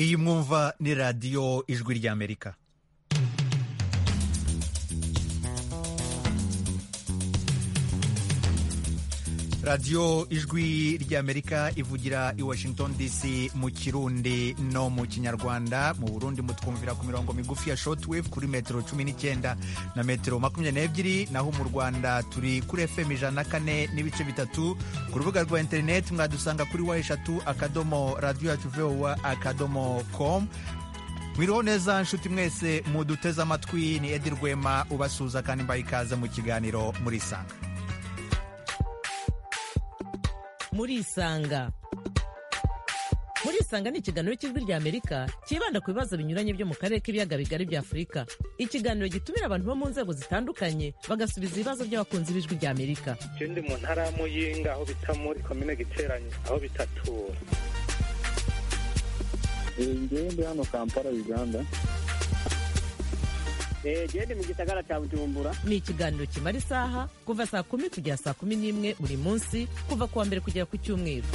iyi mwumva ni radiyo ijwi ry'amerika radiyo ijwi ry'amerika ivugira i washington dc mu kirundi no mu kinyarwanda mu burundi mutwumvira ku mirongo migufi ya shotwave kuri metero cumi n'icyenda na metero makumyabiri n'ebyiri naho mu rwanda turi kuri fm ijana na kane n'ibice bitatu ku rubuga rwa interineti mwadusanga kuri wa eshatu akadomo radiyo yacu vowa akadomo komu mwiriho neza nshuti mwese muduteze amatwi ni edi rwema ubasuza kandi mbaye ikaze mu kiganiro murisanga murisanga murisanga ni ikiganiro cy'ijwi rya amerika cyibanda ku bibazo binyuranye byo mu karere k'ibiyaga bigari bya afurika ikiganiro gitumira abantu bo mu nzego zitandukanye bagasubiza ibibazo by'abakunzi b'ijwi rya amerika icyo ndi mu ntara ya muyinga aho bita muri komine giteranye aho bita tura ndi hano kampala uganda gende mu gisagara cya bujumbura ni ikiganiro kimara isaha kuva saa kumi kugera saa kumi n'imwe buri munsi kuva ku wa mbere kugera ku cyumweru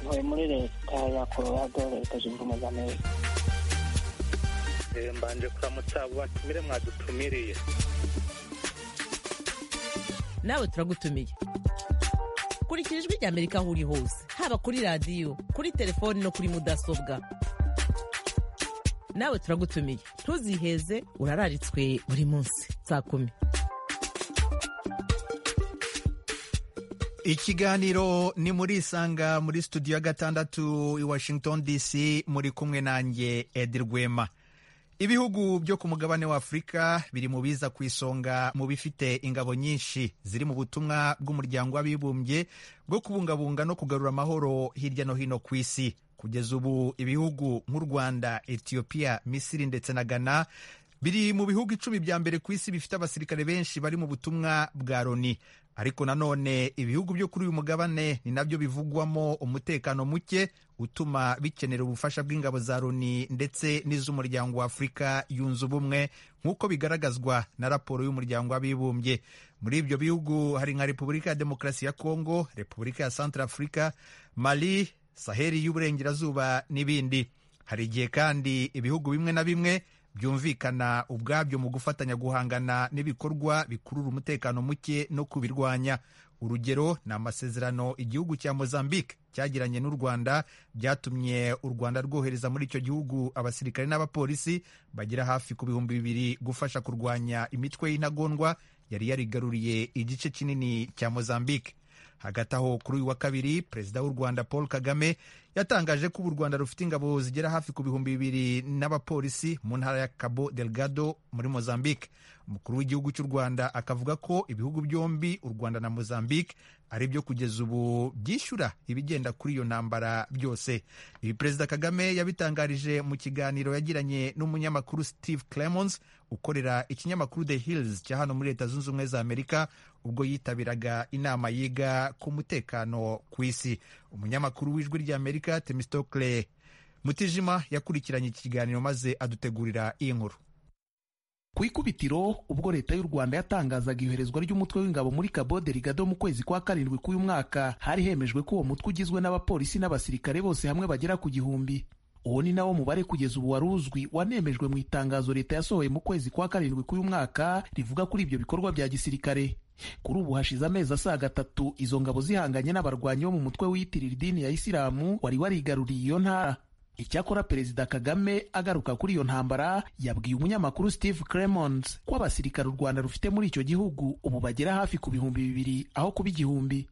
ntuye muri leta ya colorado leta zunze ubumwe za amerika mbanje kuramutsa abo batumire mwadutumiriye nawe turagutumiye kurikira ijwi ry'amerika aho uri hose haba kuri radiyo kuri telefoni no kuri mudasobwa nawe turagutumiye ntuziheze urararitswe buri munsi saa kumi ikiganiro ni murisanga muri studio ya gatandatu i washington dc muri kumwe nanjye edi rwema ibihugu byo ku mugabane wa afurika biri mu biza ku isonga mu bifite ingabo nyinshi ziri mu butumwa bw'umuryango w'abibumbye bwo kubungabunga no kugarura amahoro hirya no hino ku isi kugeza ubu ibihugu nk'u rwanda etiyopiya misiri ndetse na ghana biri mu bihugu icumi bya mbere ku isi bifite abasirikare benshi bari mu butumwa bwa loni ariko nanone ibihugu byo kuri uyu mugabane ni nabyo bivugwamo umutekano muke utuma bikenera ubufasha bw'ingabo za loni ndetse n'iz'umuryango wa afurika yunze ubumwe nk'uko bigaragazwa na raporo y'umuryango w'abibumbye muri ibyo bihugu hari nka repubulika ya demokarasi ya kongo repubulika ya santara afurika mali saheri y'uburengerazuba n'ibindi hari igihe kandi ibihugu bimwe na bimwe byumvikana ubwabyo mu gufatanya guhangana n'ibikorwa bikurura umutekano muke no kubirwanya urugero ni amasezerano igihugu cya mozambique cyagiranye n'u rwanda byatumye u rwanda rwohereza muri icyo gihugu abasirikare n'abapolisi bagera hafi ku bihumbi bibiri gufasha kurwanya imitwe y'intagondwa yari yarigaruriye igice kinini cya mozambique hagati aho kuri uyu wa kabiri perezida w'u rwanda paul kagame yatangaje ko ubu u rwanda rufite ingabo zigera hafi ku bihumbi bibiri n'abapolisi mu ntara ya cabo delgado muri mozambique umukuru w'igihugu cy'u rwanda akavuga ko ibihugu byombi u rwanda na mozambique ari byo kugeza ubu byishyura ibigenda kuri iyo ntambara byose ibi perezida kagame yabitangarije mu kiganiro yagiranye n'umunyamakuru steve clemons ukorera ikinyamakuru the hills cya hano muri leta zunze ubumwe za amerika ubwo yitabiraga inama yiga ku mutekano ku isi umunyamakuru w'ijwi ry'amerika temistokle mutijima yakurikiranye iki kiganiro maze adutegurira iyi nkuru ku ikubitiro ubwo leta y'u rwanda yatangazaga iyoherezwa ry'umutwe w'ingabo muri cabo delgado mu kwezi kwa karindwi k'uyu mwaka hari hemejwe ko uwo mutwe ugizwe n'abapolisi n'abasirikare bose hamwe bagera ku gihumbi uwo ni nawo mubare kugeza ubu wari uzwi wanemejwe mu itangazo leta yasohoye mu kwezi kwa karindwi k'uyu mwaka rivuga kuri ibyo bikorwa bya gisirikare kuri ubu hashize amezi asaga atatu izo ngabo zihanganye n'abarwanyi bo mu mutwe wiyitirira idini ya isilamu wari warigaruriye iyo ntara icyakora perezida kagame agaruka kuri iyo ntambara yabwiye umunyamakuru steve cremons ko abasirikare u rwanda rufite muri icyo gihugu ubu bagera hafi ku bihumbi bibiri aho kuba igihumbi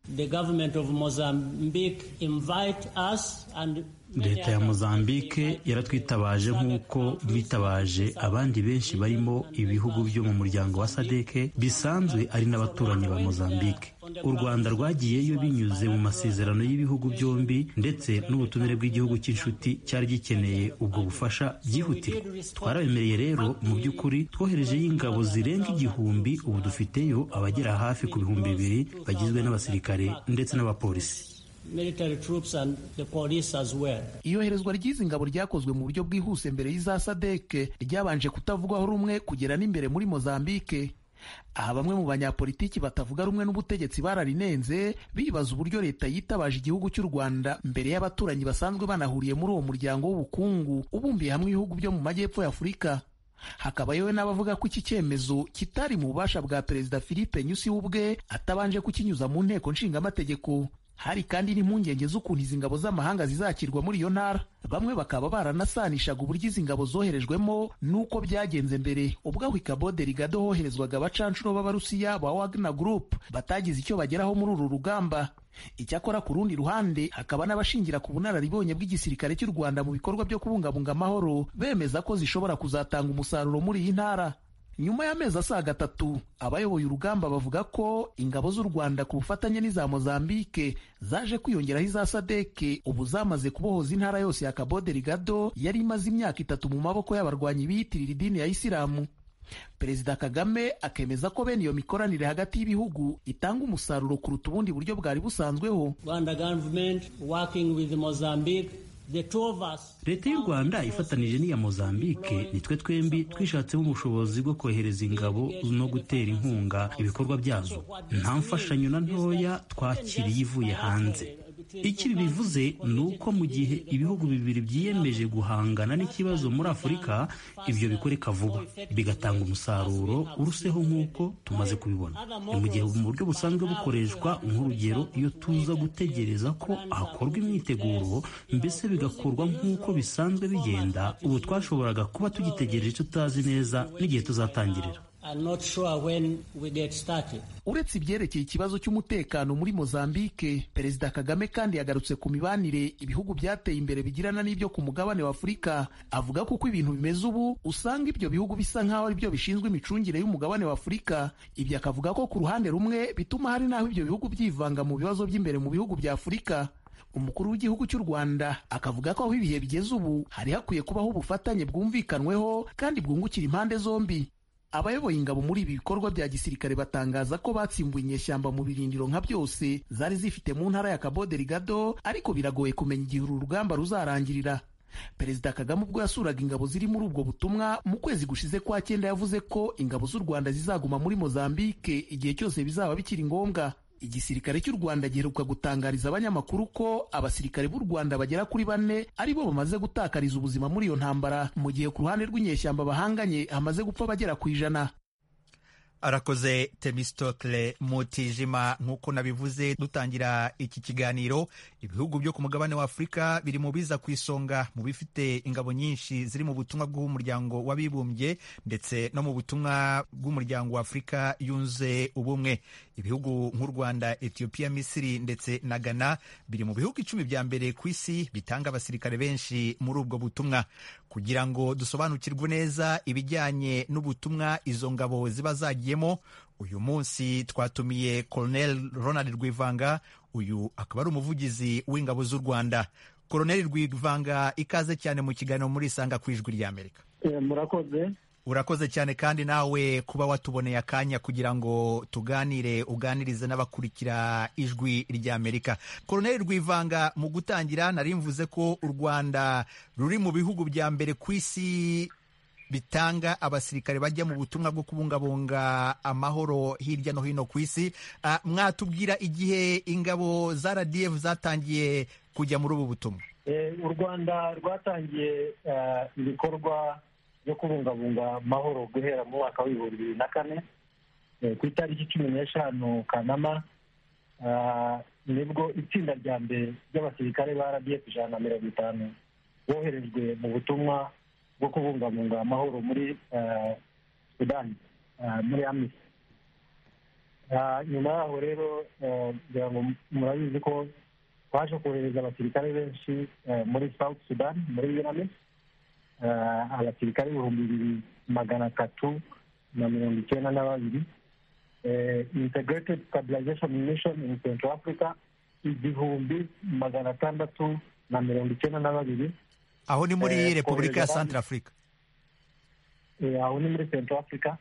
leta ya mozambique yaratwitabaje nk'uko bitabaje abandi benshi barimo ibihugu byo mu muryango wa sadeke bisanzwe ari n'abaturanyi ba mozambique u rwanda rwagiyeyo binyuze mu masezerano y'ibihugu byombi ndetse n'ubutumire bw'igihugu cy'inshuti cyari gikeneye ubwo bufasha byihutirwa twarabemereye rero mu by'ukuri twoherejeyo ingabo zirenga igihumbi ubu dufiteyo abagera hafi ku bihumbi bibiri bagizwe n'abasirikare ndetse n'abapolisi Well. iyoherezwa ry'izi ngabo ryakozwe mu buryo bwihuse mbere y'iza sadeke ryabanje kutavugwaho rumwe kugera n'imbere muri mozambike aha bamwe mu banyapolitiki batavuga rumwe n'ubutegetsi bararinenze bibaza uburyo leta yitabaje igihugu cy'u rwanda mbere y'abaturanyi basanzwe banahuriye muri uwo muryango w'ubukungu ubumbiye hamwe ibihugu byo mu majyepfo y'afurika hakaba yewe n'abavuga ko iki cyemezo kitari mu bubasha bwa perezida philippe nyusi ubwe atabanje kukinyuza mu nteko nshingamategeko hari kandi n'impungenge z'ukuntu izi ngabo z'amahanga zizakirwa muri iyo ntara bamwe bakaba baranasanishaga uburyo izi ngabo zoherejwemo n'uko byagenze mbere ubwo hwikabode rigado hoherezwaga abacanshuro b'abarusiya ba wagner group batagize icyo bageraho muri uru rugamba icyakora ku rundi ruhande hakaba n'abashingira ku bunararibonye bw'igisirikare cy'u rwanda mu bikorwa byo kubungabunga amahoro bemeza ko zishobora kuzatanga umusaruro muri iyi ntara nyuma y'amezi asaga atatu abayoboye urugamba bavuga ko ingabo z'u rwanda ku bufatanye n'iza mozambike zaje kwiyongeraho iza sadeke ubu zamaze kubohoza intara yose ya kabode rigado yari imaze imyaka itatu mu maboko y'abarwanyi biyitirira idini ya isilamu perezida kagame akemeza ko bene iyo mikoranire hagati y'ibihugu itanga umusaruro kuruta ubundi buryo bwari busanzweho rwanda government working with mozambique leta y'u rwanda ifatanije n'iya mozambike nitwe twembi twishatsemo ubushobozi bwo kohereza ingabo no gutera inkunga ibikorwa byazo nta mfashanyo na ntoya twakiriye ivuye hanze icyo bivuze ni uko mu gihe ibihugu bibiri byiyemeje guhangana n'ikibazo muri afurika ibyo bikoreka vuba bigatanga umusaruro uruseho nk'uko tumaze kubibona ni mu gihe mu buryo busanzwe bukoreshwa nk'urugero iyo tuza gutegereza ko hakorwa imyiteguro mbese bigakorwa nk'uko bisanzwe bigenda ubu twashoboraga kuba tugitegereje tutazi neza n'igihe tuzatangirira Sure uretse ibyerekeye ikibazo cy'umutekano muri mozambike perezida kagame kandi yagarutse ku mibanire ibihugu byateye imbere bigirana n'ibyo ku mugabane wa afurika avuga ko uko ibintu bimeze ubu usanga ibyo bihugu bisa nk'aho ari byo bishinzwe imicungire y'umugabane wa afurika ibyo akavuga ko ku ruhande rumwe bituma hari n'aho ibyo bihugu byivanga mu bibazo by'imbere mu bihugu bya afurika umukuru w'igihugu cy'u rwanda akavuga ko aho ibihe bigeze ubu hari hakwiye kubaho ubufatanye bwumvikanweho kandi bwungukira impande zombi abayoboye ingabo muri ibi bikorwa bya gisirikare batangaza ko batsimbuye inyeshyamba mu birindiro nka byose zari zifite mu ntara ya kabode rigado ariko biragoye kumenya igihe uru rugamba ruzarangirira perezida kagame ubwo yasuraga ingabo ziri muri ubwo butumwa mu kwezi gushize kwa cyenda yavuze ko ingabo z'u rwanda zizaguma muri mozambike igihe cyose bizaba bikiri ngombwa igisirikare cy'u rwanda giheruka gutangariza abanyamakuru ko abasirikare b'u rwanda bagera kuri bane ari bo bamaze gutakariza ubuzima muri iyo ntambara mu gihe ku ruhande rw'inyeshyamba bahanganye hamaze gupfa bagera ku ijana arakoze temistokle mutijima nk'uko nabivuze dutangira iki kiganiro ibihugu byo ku mugabane wa afurika biri mu biza ku isonga mu bifite ingabo nyinshi ziri mu butumwa bw'umuryango w'abibumbye ndetse no mu butumwa bw'umuryango wa afurika yunze ubumwe ibihugu nk'u rwanda etiyopiya misiri ndetse na ghana biri mu bihugu icumi bya mbere ku isi bitanga abasirikare benshi muri ubwo butumwa kugira ngo dusobanukirwe neza ibijyanye n'ubutumwa izo ngabo ziba zagiye uyu munsi twatumiye Colonel Ronald Rwivanga uyu akaba ari umuvugizi w'ingabo z'u Rwanda Colonel Rwivanga ikaze cyane mu kiganiro muri Isanga ku ijwi rya Amerika murakoze urakoze cyane kandi nawe kuba watuboneye akanya kugira ngo tuganire uganirize n'abakurikira ijwi rya amerika koroneri rwivanga mu gutangira nari mvuze ko u rwanda ruri mu bihugu bya mbere ku isi bitanga abasirikare bajya mu butumwa bwo kubungabunga amahoro hirya no hino ku isi mwatubwira igihe ingabo za RDF zatangiye kujya muri ubu butumwa u rwanda rwatangiye ibikorwa byo kubungabunga amahoro guhera mu mwaka w'ibihumbi bibiri na kane ku itariki cumi n'eshanu kanama nibwo itsinda rya mbere ry'abasirikare ba RDF ijana na mirongo itanu boherejwe mu butumwa bwo kubungabunga amahoro muri sudani muri amisi nyuma yaho rero kugira ngo murabizi ko twaje kohereza abasirikare benshi muri south sudan muri unamisi abasirikare ibihumbi bibiri magana atatu na mirongo icyenda na babiri integrated stabilization mission in central africa igihumbi magana atandatu na mirongo icyenda na babiri aho ni muri repubulika ya santara afurika aho ni muri santara afurika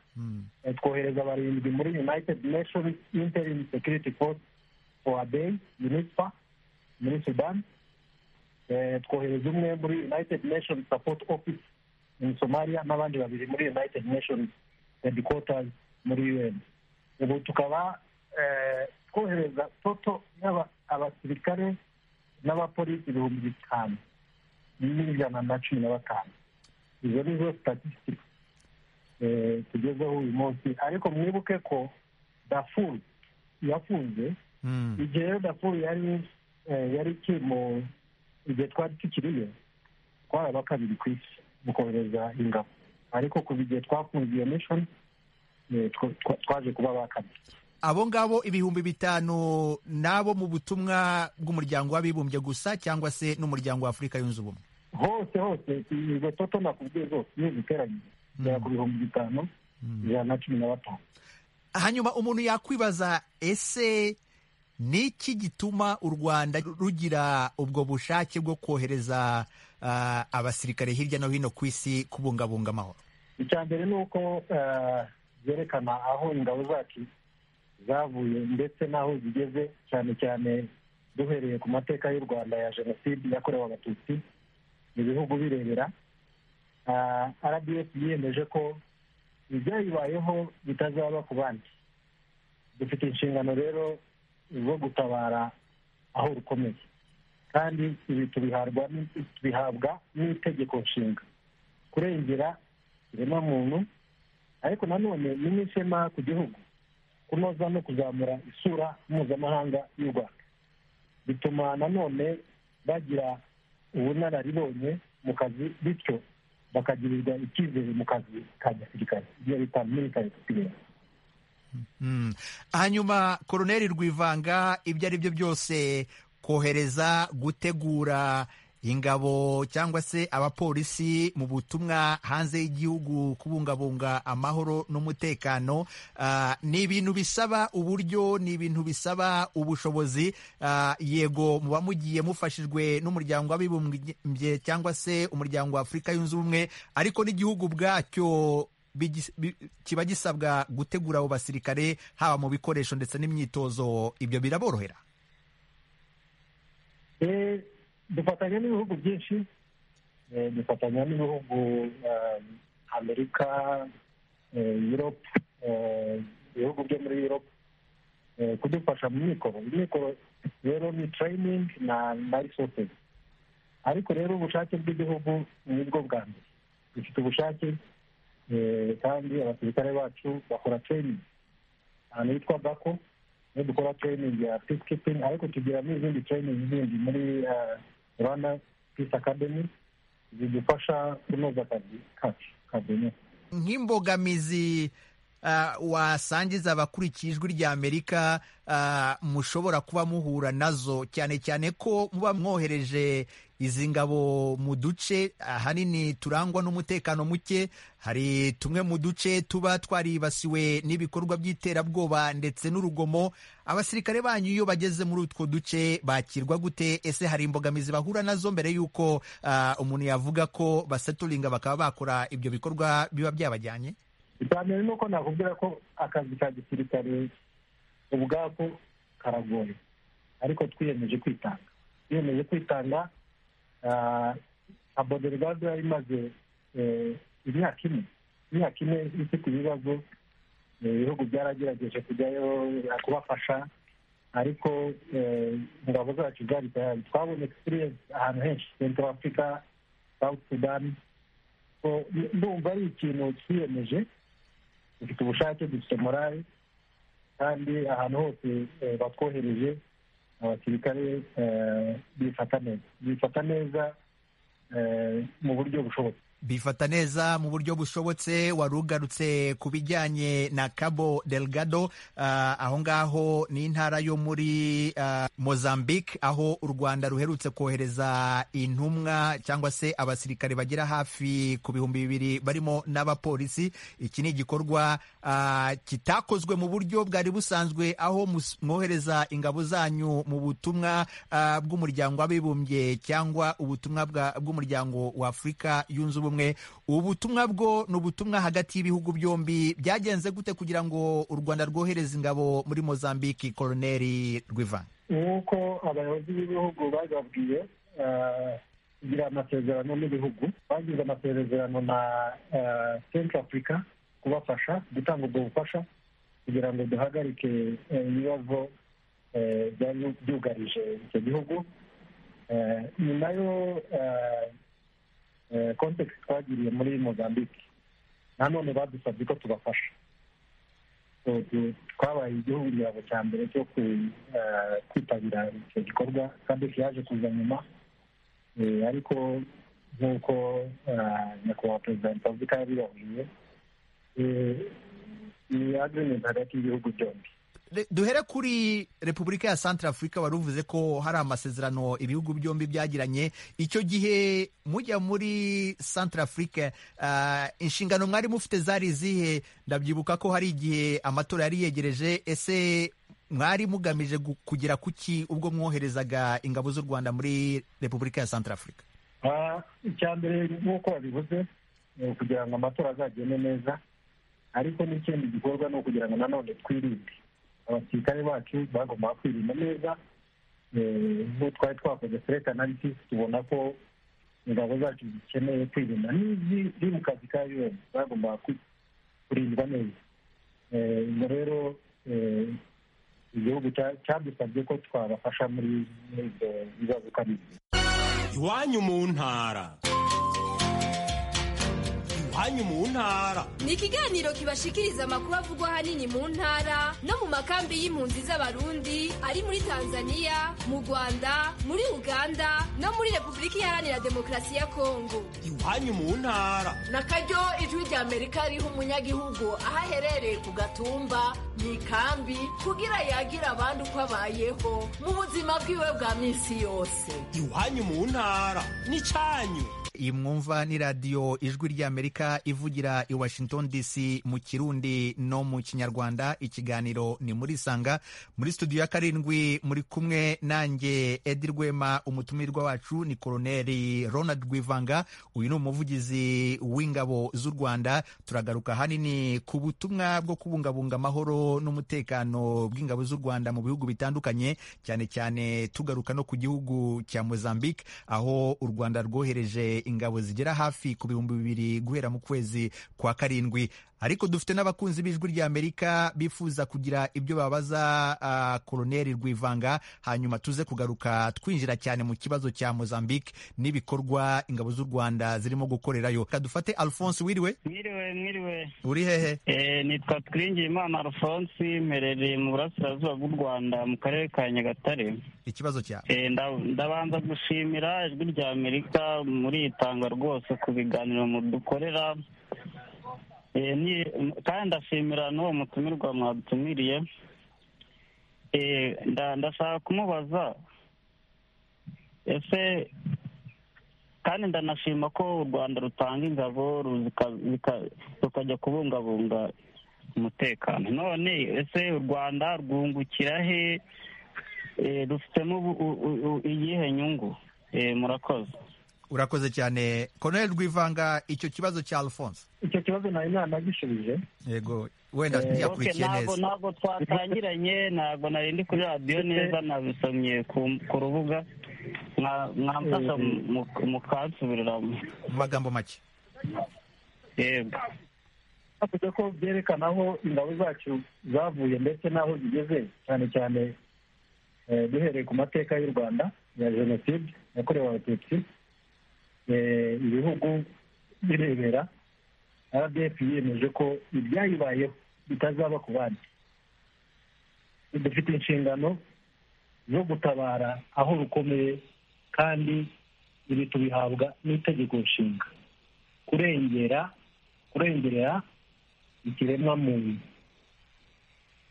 twohereza barindwi muri united nations interim security force for day unispa muri sudani twohereza umwe muri united nations support office in somalia n'abandi babiri muri united nations headquarters muri un ubu tukaba twohereza toto abasirikare n'abapolisi ibihumbi bitanu n'ijana na cumi na batanu izo ni zo statisitike tugezeho uyu munsi ariko mwibuke ko dafuru yafunze igihe rero dafuru yari yari ikiri mu igihe twari tukiriyo twari aba kabiri ku isi mu kohereza ingabo ariko kuva igihe twafunze iyo mishoni twaje kuba aba kabiri abo ngabo ibihumbi bitanu n'abo mu butumwa bw'umuryango w'abibumbye gusa cyangwa se n'umuryango wa afurika yunze ubumwe hose hose izo toto nakubwiye zose iyo ziteranyije zigera ku bihumbi bitanu ijana na cumi na batanu hanyuma umuntu yakwibaza ese ni iki gituma u rwanda rugira ubwo bushake bwo kohereza abasirikare hirya no hino ku isi kubungabunga amahoro icya mbere ni uko byerekana aho ingabo zacu zavuye ndetse n'aho zigeze cyane cyane duhereye ku mateka y'u rwanda ya jenoside yakorewe abatutsi mu bihugu birebera rdf yiyemeje ko ibyayibayeho bitazaba ku bandi dufite inshingano rero zo gutabara aho rukomeye kandi ibi tubihabwa n'itegeko nshinga kurengera muntu ariko nanone ni n'ishema ku gihugu kunoza no kuzamura isura mpuzamahanga y'u rwanda bituma nanone bagira ubunararibonye mu kazi bityo bakagirirwa icyizere mu kazi ka gisirikare ibyo bita military experience hanyuma koroneri rwivanga ibyo ari byo byose kohereza gutegura ingabo cyangwa se abapolisi mu butumwa hanze y'igihugu kubungabunga amahoro n'umutekano ni ibintu bisaba uburyo ni ibintu bisaba ubushobozi yego muba mugiye mufashijwe n'umuryango w'abibumbye cyangwa se umuryango wa afurika yunze ubumwe ariko n'igihugu bwacyo kiba gisabwa gutegura abo basirikare haba mu bikoresho ndetse n'imyitozo ibyo biraborohera dufatanya n'ibihugu byinshi dufatanya n'ibihugu amerika europe ibihugu byo muri europe kudufasha mu mikoro imikoro rero ni turayiningi na risosi ariko rero ubushake bw'igihugu ni bwo bwa mbere dufite ubushake kandi abasirikare bacu bakora training ahantu hitwa bako niyo dukora training ya peacekeeping ariko tugira n'izindi training zindi muri rwanda peace academy zidufasha kunoza akazi kacu ka buri nk'imbogamizi wasangiza abakurikiye ijwi rya amerika mushobora kuba muhura nazo cyane cyane ko muba mwohereje izi ngabo mu duce ahanini turangwa n'umutekano muke hari tumwe mu duce tuba twaribasiwe n'ibikorwa by'iterabwoba ndetse n'urugomo abasirikare banyu iyo bageze muri utwo duce bakirwa gute ese hari imbogamizi bahura nazo mbere y'uko umuntu yavuga ko basaturinga bakaba bakora ibyo bikorwa biba byabajyanye icya mbere ni uko nakubwira ko akazi ka gisirikare ubwako karagoye ariko twiyemeje kwitanga twiyemeje kwitanga aboderivado yari imaze imyaka ine imyaka ine ifite ibibazo ibihugu byaragerageje kujyayo kubafasha ariko ingabo zacu zari tayari twabonye egisipiriyensi ahantu henshi senta afurika sawuti sudani ndumva ari ikintu twiyemeje dufite ubushake dufite morale kandi ahantu hose batwohereje abasirikare bifata neza bifata neza mu buryo bushobotse bifata neza mu buryo bushobotse wari ugarutse ku bijyanye na cabo delgado aho ngaho ni intara yo muri mozambique aho u rwanda ruherutse kohereza intumwa cyangwa se abasirikare bagera hafi ku bihumbi bibiri barimo n'abapolisi iki ni igikorwa kitakozwe mu buryo bwari busanzwe aho mwohereza ingabo zanyu mu butumwa bw'umuryango w'abibumbye cyangwa ubutumwa bw'umuryango wa afurika yunze ubumwe ubumwe ubutumwa bwo ni ubutumwa hagati y'ibihugu byombi byagenze gute kugira ngo u rwanda rwohereze ingabo muri mozambique koroneri rw'ivanga nk'uko abayobozi b'ibihugu bababwiye kugira amasezerano n'ibihugu bagize amasezerano na centre afurika kubafasha gutanga ubwo bufasha kugira ngo duhagarike ibibazo byari byugarije icyo gihugu nyuma yo kontekisi twagiriye muri mozambique nanone badusabye ko tubafasha twabaye igihugu igihano cya mbere cyo kwitabira icyo gikorwa kandi yaje kuza nyuma ariko nk'uko nyakubahwa perezida wa repubulika yabibabwiye ni agrimenti hagati y'ibihugu byombi duhere kuri repubulika ya santara afurika wari uvuze ko hari amasezerano ibihugu byombi byagiranye icyo gihe mujya muri santara afurika inshingano mwari mufite zari izihe ndabyibuka ko hari igihe amatora yari yegereje ese mwari mugamije kugera ku ki ubwo mwoherezaga ingabo z'u rwanda muri repubulika ya santara afurika icya mbere nk'uko wabivuze kugira ngo amatora azagende neza ariko n'ikindi gikorwa ni ukugira ngo nanone twirinde abasirikare bacu bagomba kwirinda neza nk'uko twari twakoze sereka analysis tubona ko ingabo zacu zikeneye kwirinda n'iziri mu kazi ka yoni bagomba kurindwa neza ubwo rero igihugu cyadusabye ko twabafasha muri ibyo bibazo uko ari iwanyu mu ntara iwanyu mu ntara ni ikiganiro kibashikiriza amakuru avugwa ahanini mu ntara no mu makambi y'impunzi z'abarundi ari muri tanzania mu rwanda muri uganda no muri repubulika iharanira demokarasi ya kongo iwanyu mu ntara na karyo ijwi ry'amerika riha umunyagihugu aho aherereye ku gatumba mu ikambi kugira yagira abandi uko abayeho mu buzima bwiwe bwa minsi yose iwanyu mu ntara n'icyanyu iyi mwumva ni radiyo ijwi ry'amerika ivugira i washington dc mu kirundi no mu kinyarwanda ikiganiro ni muri sanga muri studio ya karindwi muri kumwe nanjye edi rwema umutumirwa wacu ni koroneri ronald rwivanga uyu ni umuvugizi w'ingabo z'u rwanda turagaruka hanini ku butumwa bwo kubungabunga amahoro n'umutekano bw'ingabo z'u rwanda mu bihugu bitandukanye cyane cyane tugaruka no ku gihugu cya mozambique aho u rwanda rwohereje ingabo zigera hafi ku bihumbi bibiri guhera mu kwezi kwa karindwi ariko dufite n'abakunzi b'ijwi ry'amerika bifuza kugira ibyo babaza uh, koroneri rwivanga hanyuma tuze kugaruka twinjira cyane mu kibazo cya mozambique n'ibikorwa ingabo z'u rwanda zirimo gukorerayo kadufate alphonse wiriwe mwiriwe mwiriwe uri hehe e, nitwa twiringiyimana alphonse mperereye mu burasirazuba bw'u rwanda mu karere ka nyagatare ikibazo cyawe e, ndabanza gushimira ijwi ry'amerika muri itanga rwose ku biganiro mudukorera kandi ndashimira n'uwo mutumirwa mwadutumiriye ndashaka kumubaza ese kandi ndanashima ko u rwanda rutanga ingabo rukajya kubungabunga umutekano none ese u rwanda rwungukira he rufitemo iyihe nyungu murakoze urakoze cyane koroneri rwivanga icyo kibazo cya alphonse icyo kibazo nawe ntanagishubije yego wenda ntiyakurikiye neza ntabwo twatangiranye ntabwo nari ndi kuri radiyo neza nabisomye ku rubuga mwamfasha mukansubiriramo mu magambo make yego havuze ko byerekana aho ingabo zacu zavuye ndetse n'aho zigeze cyane cyane duhereye ku mateka y'u rwanda ya jenoside yakorewe abatutsi ibihugu birebera rdf yiyemeje ko ibyayibayeho bitazaba ku bandi dufite inshingano zo gutabara aho rukomeye kandi ibi tubihabwa n'itegeko nshinga kurengera kurengerera ikiremwa muntu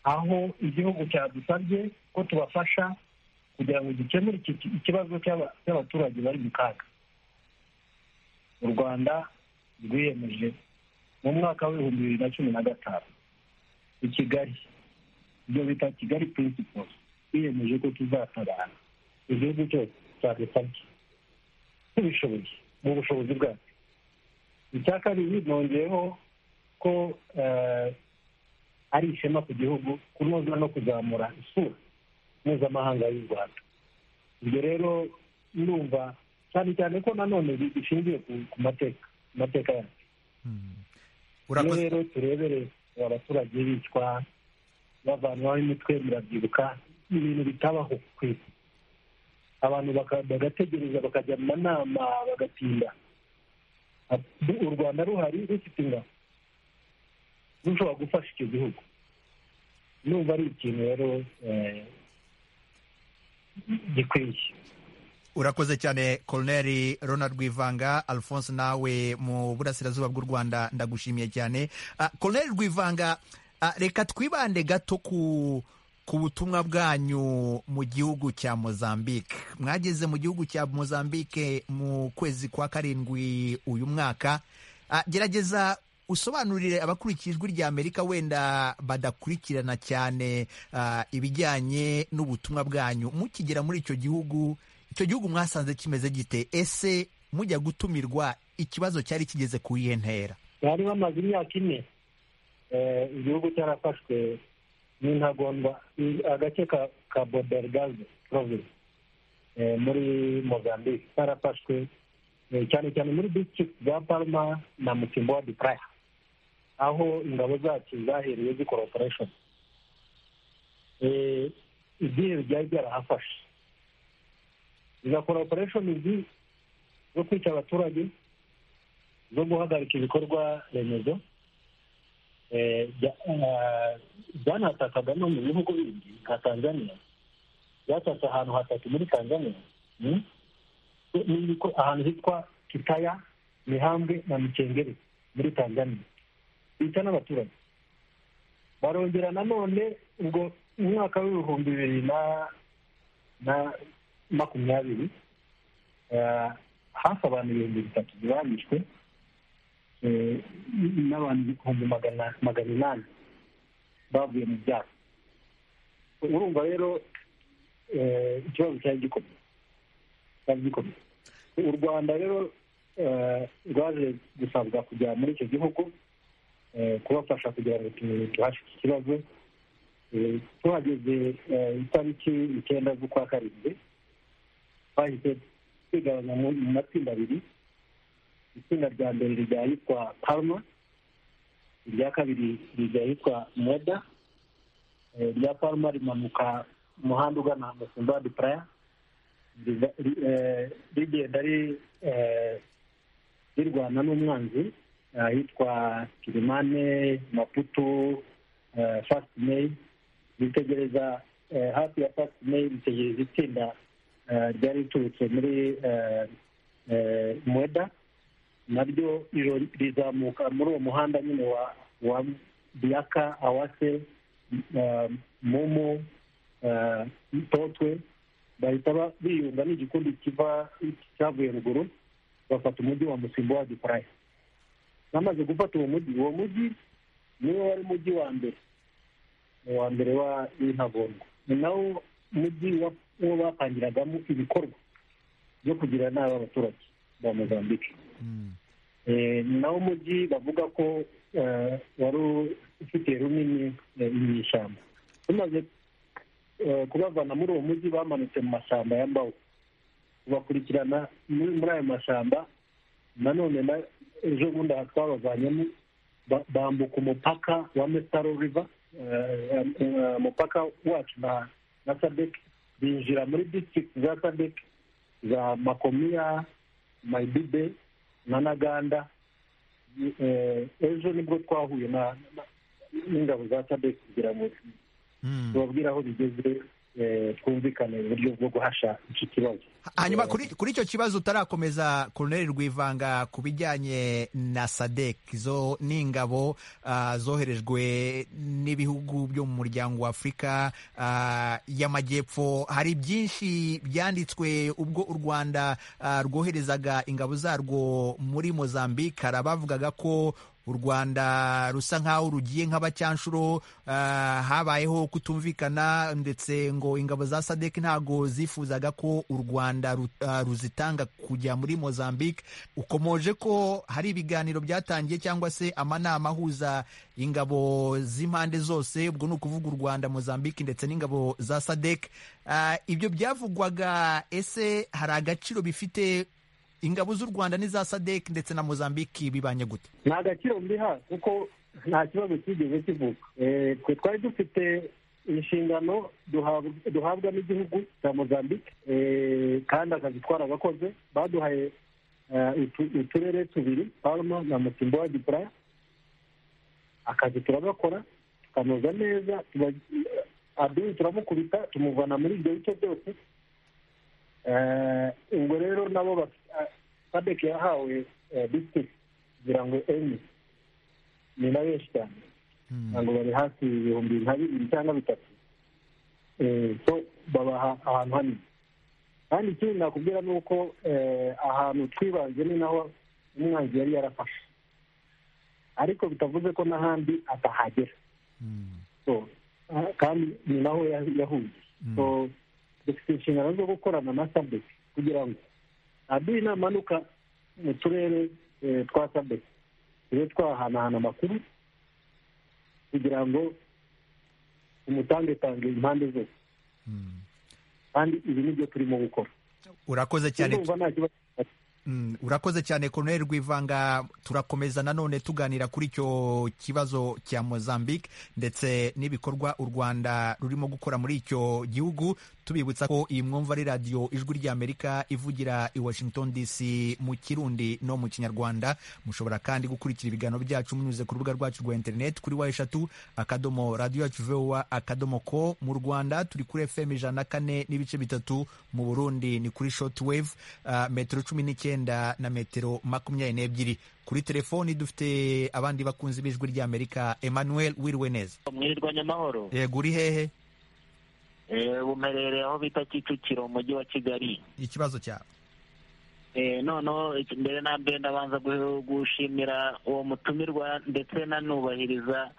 aho igihugu cyadusabye ko tubafasha kugira ngo gikemure ikibazo cy'abaturage bari mu kaga u rwanda rwiyemeje mu mwaka w'ibihumbi bibiri na cumi na gatanu i kigali ibyo bita kigali prinsipo twiyemeje ko tuzatabara igihugu cyose cyadusabye tubishoboye mu bushobozi bwacu icya kabiri nongeyeho ko ari ishema ku gihugu kunoza no kuzamura isura mpuzamahanga y'u rwanda ibyo rero ndumva cyane cyane ko nanone bishingiye ku mateka ku mateka yacu rero turebere abaturage bicwa bavanwaho imitwe murabyibuka ibintu bitabaho ku isi abantu bagategereza bakajya mu manama bagatinda u rwanda ruhari rufite ingabo rushobora gufasha icyo gihugu numva ari ikintu rero gikwiye urakoze cyane koroneri ronald rwivanga alphonse nawe mu burasirazuba bw'u rwanda ndagushimiye cyane koroneri rwivanga reka twibande gato ku ku butumwa bwanyu mu gihugu cya mozambique mwageze mu gihugu cya mozambique mu kwezi kwa karindwi uyu mwaka gerageza usobanurire abakurikiye ijwi rya amerika wenda badakurikirana cyane ibijyanye n'ubutumwa bwanyu mukigera muri icyo gihugu icyo gihugu mwasanze kimeze gite ese mujya gutumirwa ikibazo cyari kigeze ku iye ntera bari bamaze imyaka ine igihugu cyarafashwe n'intagondwa agace ka bodergaze province muri mozambique karafashwe cyane cyane muri district za palma na mutimbowa de praya aho ingabo zacu zahereye zi corporation idini ryari ryarahafashe izo corporation izi zo kwica abaturage zo guhagarika ibikorwa remezo byanatakaga no mu bihugu bindi nka tanzania byatatse ahantu hatatu muri tanzania ahantu hitwa kitaya mihambwe na mikengeri muri tanzania bica n'abaturage barongera nanone ubwo umwaka w'ibihumbi bibiri na makumyabiri hafi abantu ibihumbi bitatu bibangijwe n'abantu ibihumbi magana inani bavuye mu byaro urumva rero ikibazo cyari gikomeye cyari gikomeye u rwanda rero rwaje gusabwa kujya muri icyo gihugu kubafasha kugira ngo duhashe iki kibazo tuhageze itariki icyenda z'ukwa karindwi twahise twigabanya mu matsinda abiri itsinda rya mbere rijya ahitwa palma irya kabiri rijya ahitwa mweda irya palma rimanuka umuhanda ugana musimba de praya rigenda rirwana n'umwanzi ahitwa kirimane maputo fasiti meyi ritegereza hafi ya fasiti meyi ritegereza itsinda ryari riturutse muri mweda naryo rizamuka muri uwo muhanda nyine wa biyaka awase mumu totwe bahita biyunga n'igikundi kiva cyavuye ruguru bafata umujyi wa musimbo wa gikoraya bamaze gufata uwo mujyi uwo mujyi niwo wari umujyi wa mbere uwa mbere w'intagondwa ni nawo mujyi uwo bapangiragamo ibikorwa byo kugira inama abaturage ba mozambique nawo umujyi bavuga ko wari ufite runini mu ishyamba tumaze kubavana muri uwo mujyi bamanutse mu mashyamba ya mbaho kubakurikirana muri ayo mashyamba nanone na ejo bundi aha twabavanyemo bambuka umupaka wa mesaro riva umupaka wacu na sadeki binjira muri disitirigiti za sadeki za makomiya mayibibe na naganda ejo nibwo twahuye n'ingabo za sadeki kugira ngo tubabwire aho bigeze twumvikane uburyo bwo guhasha iki kibazo hanyuma kuri icyo kibazo utarakomeza koroneri rwivanga ku bijyanye na sadeki zo n'ingabo zoherejwe n'ibihugu byo mu muryango wa afurika y'amajyepfo hari byinshi byanditswe ubwo u rwanda rwoherezaga ingabo zarwo muri mozambique hari abavugaga ko u rwanda rusa nk'aho rugiye nk'abacyanshuro habayeho kutumvikana ndetse ngo ingabo za sadek ntago zifuzaga ko u rwanda ruzitanga kujya muri mozambique ukomoje ko hari ibiganiro byatangiye cyangwa se amanama ahuza ingabo z'impande zose ubwo ni ukuvuga u rwanda mozambique ndetse n'ingabo za sadek ibyo byavugwaga ese hari agaciro bifite ingabo z'u rwanda n'iza sadek ndetse na mozambique bibanye gute ni agaciro mbiha kuko nta kibazo kigeze kivuka twe twari dufite inshingano duhabwa n'igihugu cya mozambique kandi akazi twarabakoze baduhaye uturere tubiri palma na mutimbowa dipura akazi turabakora tukanoza neza adiri turamukubita tumuvana muri ibyo bice byose ubwo rero nabo sadek yahawe disitirigiti kugira ngo enye ni na benshi cyane ntabwo bari hafi ibihumbi nka bibiri cyangwa bitatu so babaha ahantu hanini kandi ikindi nakubwira ni uko ahantu twibanze ni naho umwanzi yari yarafashe ariko bitavuze ko n'ahandi atahagera kandi ni naho yahuye dufite inshingano zo gukorana na sadek kugira ngo aduhe inamanuka mu turere twa sadek tube twahanahana amakuru kugira ngo umutangetange impande zose kandi ibi ni byo turimo gukora urakoze cyane urakoze cyane Colonel Rwivanga turakomeza nanone tuganira kuri icyo kibazo cya Mozambique ndetse n'ibikorwa u Rwanda rurimo gukora muri icyo gihugu tubibutsa ko iyi mwumva ari radiyo ijwi ry'Amerika ivugira i Washington DC mu Kirundi no mu Kinyarwanda mushobora kandi gukurikira ibiganiro byacu munyuze ku rubuga rwacu rwa internet kuri wa eshatu akadomo radiyo yacu vowa akadomo ko mu Rwanda turi kuri FM ijana kane n'ibice bitatu mu Burundi ni kuri shortwave uh, metero cumi n'icyenda na metero makumyabiri n'ebyiri kuri telefoni dufite abandi bakunzi b'ijwi ry'amerika emmanuel wiriwe neza mwirirwanya amahoro yego uri hehe bumerere aho bita kicukiro umujyi wa kigali ikibazo cyawe noneho mbere na mbere ndabanza gushimira uwo mutumirwa ndetse nanubahiriza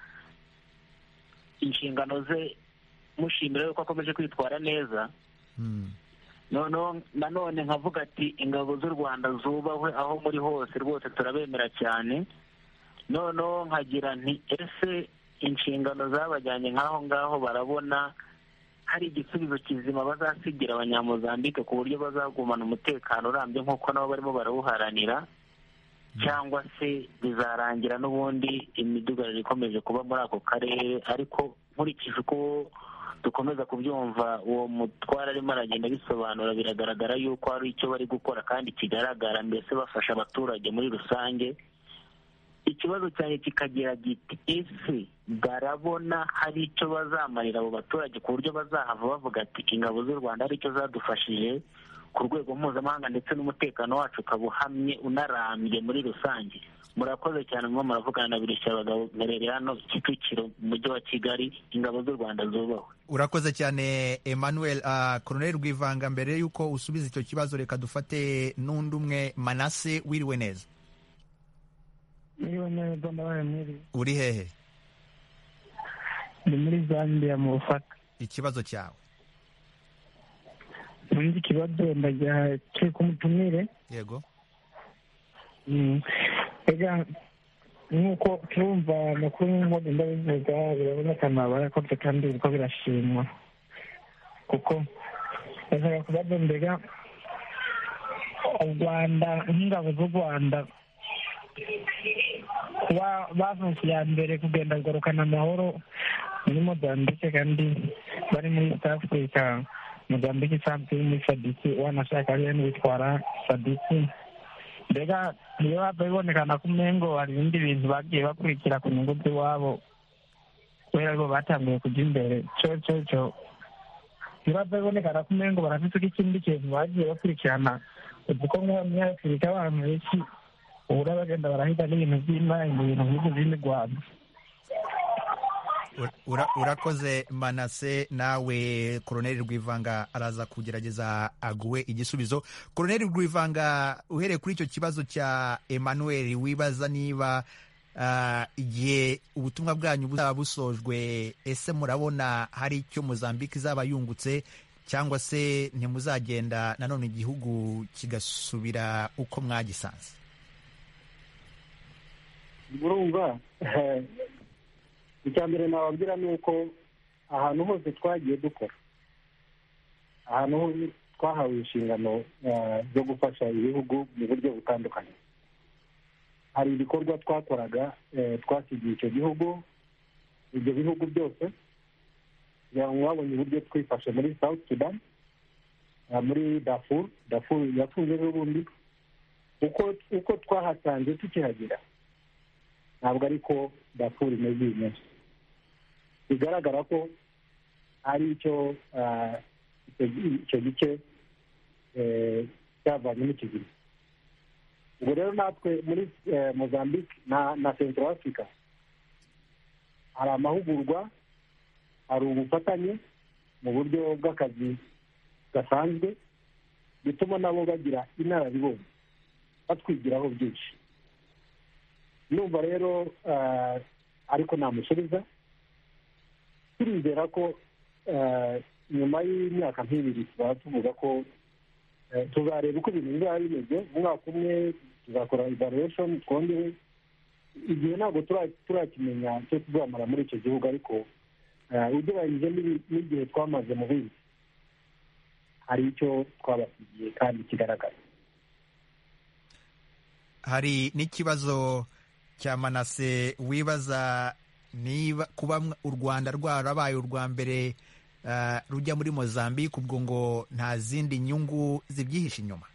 inshingano ze mushimira yuko akomeje kwitwara neza noneho nanone nkavuga ati ingabo z'u rwanda zubahwe aho muri hose rwose turabemera cyane noneho nkagira nti ese inshingano zabajyanye nk'aho ngaho barabona hari igisubizo kizima bazasigira abanyamuzambike ku buryo bazagumana umutekano urambye nk'uko nabo barimo barawuharanira cyangwa se bizarangira n'ubundi imidugararo ikomeje kuba muri ako karere ariko nkurikije uko dukomeza kubyumva uwo mutwara arimo aragenda bisobanura biragaragara yuko hari icyo bari gukora kandi kigaragara mbese bafasha abaturage muri rusange ikibazo cyane kikagira giti ese barabona hari icyo bazamarira abo baturage ku buryo bazahava bavuga ati ingabo z'u rwanda hari icyo zadufashije ku rwego mpuzamahanga ndetse n'umutekano wacu ukaba uhamye unarambye muri rusange murakoze cyane mwo muravugana na birushya abagabo merere hano kicukiro mu mujyi wa kigali ingabo z'u rwanda zubahwe urakoze cyane emmanuel koroneri rwivanga mbere y'uko usubiza icyo kibazo reka dufate n'undi umwe manase wiriwe neza wiriwe neza ndabaye mwiriwe uri hehe ni muri zambia mu bufaka ikibazo cyawe ubundi ikibazo ndajya turi kumutumire yego nk'uko turumva amakuru nk'uko ndabivuga biraboneka ntabarakoze kandi kuko birashimwa kuko bashaka kubaza mbega u rwanda nk'ingabo z'u rwanda kuba bavutse iya mbere kugenda kugarukana amahoro muri mozambike kandi bari muri east africa mozambike isanzwe iri muri sadiki wanashaka ariyo n'uwitwara sadiki mbega niyo hava bibonekana ko umengo hari ibindi bintu bagiye bakurikira ku nyungu z'iwabo kubera aribo batangiye kujya imbere cyo cyo cyo ibibazo bibonekana ko umengo barafite ikindi kintu bagiye bakurikirana kuko nk'uwo munyafurika abantu benshi ubura bagenda barahiga n'ibintu by'imari mu bintu bihugu bindi rwanda urakoze manase nawe koroneri rwivanga araza kugerageza aguwe igisubizo koroneri rwivanga uhereye kuri icyo kibazo cya emmanuel wibaza niba igihe ubutumwa bwanyu buzaba busojwe ese murabona hari icyo muzambike izaba yungutse cyangwa se ntimuzagenda nanone igihugu kigasubira uko mwagisanze murumva icya mbere nababwira ni uko ahantu hose twagiye dukora ahantu hose twahawe inshingano zo gufasha ibihugu mu buryo butandukanye hari ibikorwa twakoraga twasigiye icyo gihugu ibyo bihugu byose kugira ngo babonye uburyo twifashe muri south sudan muri dafuru dafuru yafunze n'ubundi uko twahasanze tukihagera ntabwo ariko dafuru imeze iyi munsi bigaragara ko ari icyo icyo gice cyavanyemo ikizima ubwo rero natwe muri mozambique na central africa hari amahugurwa hari ubufatanye mu buryo bw'akazi gasanzwe bituma nabo bagira inararibonye batwigiraho byinshi numva rero ariko namusubiza turizera ko nyuma y'imyaka nk'ibiri tuzaba tuvuga ko tuzareba uko ibintu bizaba bimeze umwaka umwe tuzakora evaluation twongere igihe ntabwo turakimenya cyo tuzamara muri icyo gihugu ariko ugereranyije n'igihe twamaze mu bindi hari icyo twabasigiye kandi kigaragara hari n'ikibazo cya manase wibaza niba kuba u rwanda rwarabaye urwa mbere rujya muri mozambique ubwo ngo nta zindi nyungu zibyihishe inyuma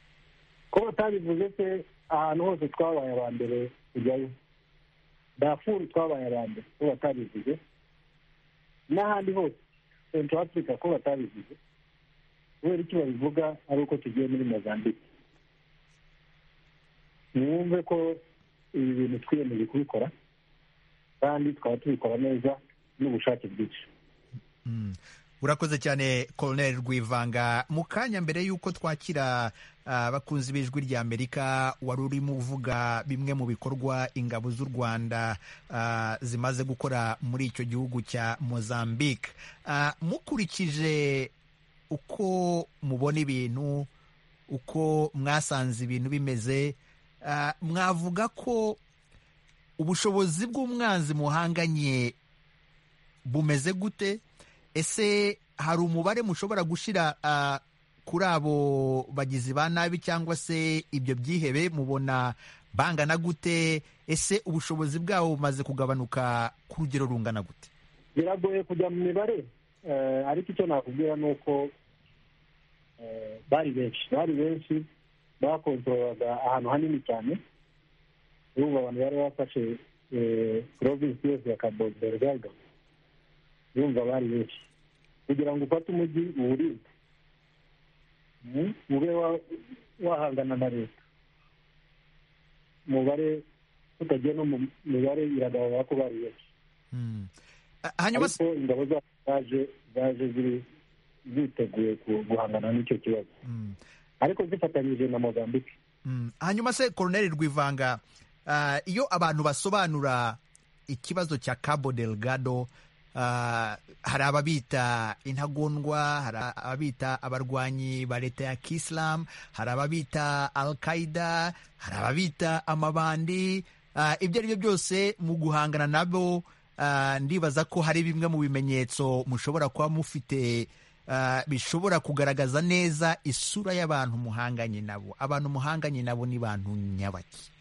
ko batabivuze se ahantu hose twabaye aba mbere tujyayo dafuru twabaye aba mbere ko batabivuze n'ahandi hose central africa ko batabivuze kubera icyo babivuga ari uko tugiye muri mozambique mwumve ko ibi bintu twiyemeje kubikora kandi tukaba tubikora neza n'ubushake bwinshi urakoze cyane koroneri rwivanga mu kanya mbere y'uko twakira abakunzi b'ijwi ry'amerika wari urimo uvuga bimwe mu bikorwa ingabo z'u rwanda zimaze gukora muri icyo gihugu cya mozambique mukurikije uko mubona ibintu uko mwasanze ibintu bimeze mwavuga ko ubushobozi bw'umwanzi muhanganye bumeze gute ese hari umubare mushobora gushyira kuri abo bagizi ba nabi cyangwa se ibyo byihebe mubona bangana gute ese ubushobozi bwabo bumaze kugabanuka ku rugero rungana gute biragoye kujya mu mibare ariko icyo nakubwira ni uko bari benshi bari benshi bakontorora ahantu hanini cyane urumva abantu bari bafashe porovinsi yose ya kabodorega yumva bari benshi kugira ngo ufate umujyi uwurinde ube wahangana na leta umubare tutagiye no mu mibare iragaragara ko bari benshi ariko ingabo zacu zaje zaje ziteguye guhangana n'icyo kibazo ariko zifatanyije na mozambique hanyuma se koroneri rwivanga iyo abantu basobanura ikibazo cya cabo delgado hari ababita intagondwa hari ababita abarwanyi ba leta ya kisilamu hari ababita al qaida hari ababita amabandi ibyo ari byo byose mu guhangana nabo ndibaza ko hari bimwe mu bimenyetso mushobora kuba mufite bishobora kugaragaza neza isura y'abantu muhanganye nabo abantu muhanganye nabo ni bantu nyabaki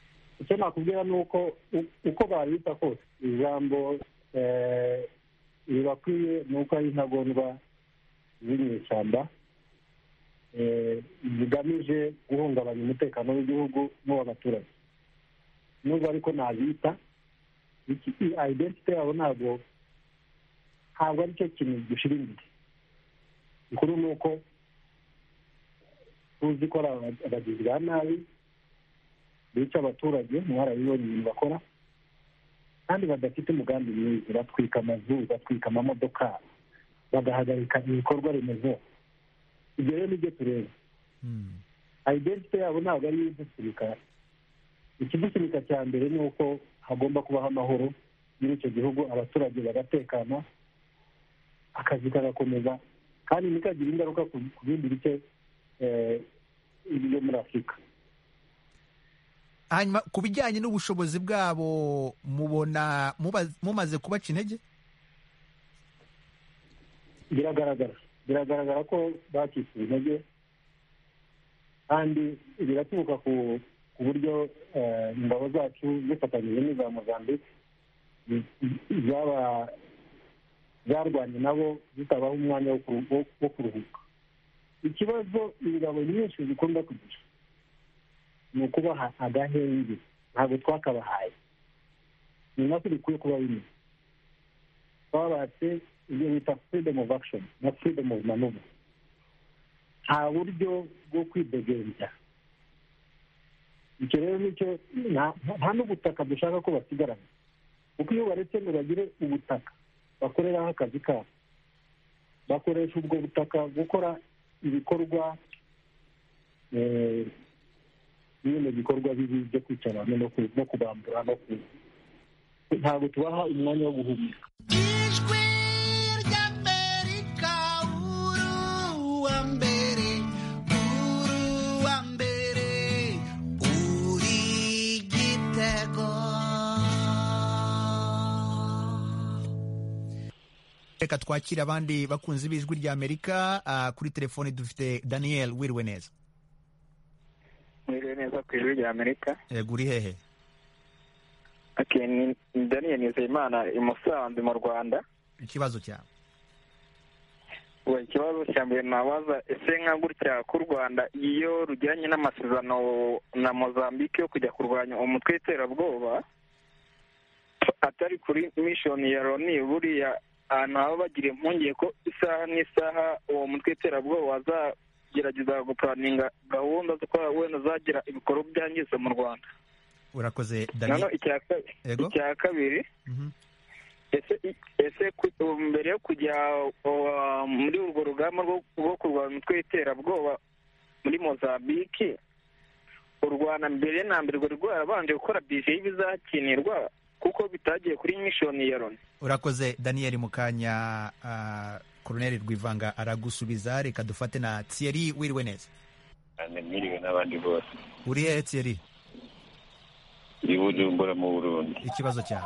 icyo nakubwira ni uko uko babita kose ijambo ntibakwiye ni uko ari intagondwa ziri mu ishyamba zigamije guhungabanya umutekano w'igihugu n'uw'abaturage nubwo ariko ntabita identite yabo ntabwo ntabwo ari cyo kintu gishira imbere ikuru ni uko tuzi ko ari abagizi ba nabi bica abaturage mwarabibonye ibintu bakora kandi badafite umugambi mwiza batwika amazu batwika amamodoka bagahagarika ibikorwa remezo ibyo rero nibyo tureba identite yabo ntabwo ari idusunika ikidusunika cya mbere ni uko hagomba kubaho amahoro muri icyo gihugu abaturage bagatekana akazi kagakomeza kandi ntikagire ingaruka ku bindi bice byo muri afurika hanyuma ku bijyanye n'ubushobozi bwabo mubona mumaze kubaca intege biragaragara biragaragara ko bacitse intege kandi biraturuka ku ku buryo ingabo zacu zifatanyije n'iza mozambique zarwanye nabo zitabaho umwanya wo kuruhuka ikibazo ingabo nyinshi zikunda kugira ni ukubaha agahenge ntabwo twakabahaye ni nako bikwiye kuba bimwe twabatse ibyo bita freedom of action na freedom of manoeuvre nta buryo bwo kwidegembya icyo rero nicyo nta n'ubutaka dushaka ko basigarana kuko iyo baretse ngo bagire ubutaka bakoreraho akazi kabo bakoresha ubwo butaka gukora ibikorwa bimwe bikorwa bibi byo kwica abantu no kubambura no ku ntabwo tubaha umwanya wo guhumeka reka twakire abandi bakunzi b'ijwi rya amerika kuri telefoni dufite daniel wiriwe neza mwiriwe neza ku ijwi rya amerika yego uri hehe okay, ni ni daniel nizeyimana i musanze mu rwanda ikibazo cyawe we ikibazo cya mbere nabaza ese nka gutya k'u rwanda iyo rujyanye n'amasezerano na mozambique yo kujya kurwanya umutwe w'iterabwoba atari kuri mishoni ya loni buriya ahantu haba bagira impungenge ko isaha n'isaha uwo mutwe w'iterabwoba wazagerageza gupuraninga gahunda zo kuba wenda zagira ibikorwa byangiza mu rwanda urakoze noneho daniel icya ka- Yego. icya kabiri Mhm. ese ese ku- mbere yo kujya uh, muri urwo rugamba rwo- rwo kurwanya umutwe w'iterabwoba muri mozambike u rwanda mbere na mbere rwari rwarabanje gukora bije y'ibizakinirwa kuko bitagiye kuri mishoni ya loni urakoze daniel mukanya koroneri rwivanga aragusubiza reka dufate na thierry wiriwe neza cyane mwiriwe n'abandi bose uri hehe thierry i bujumbura mu burundi ikibazo cyawe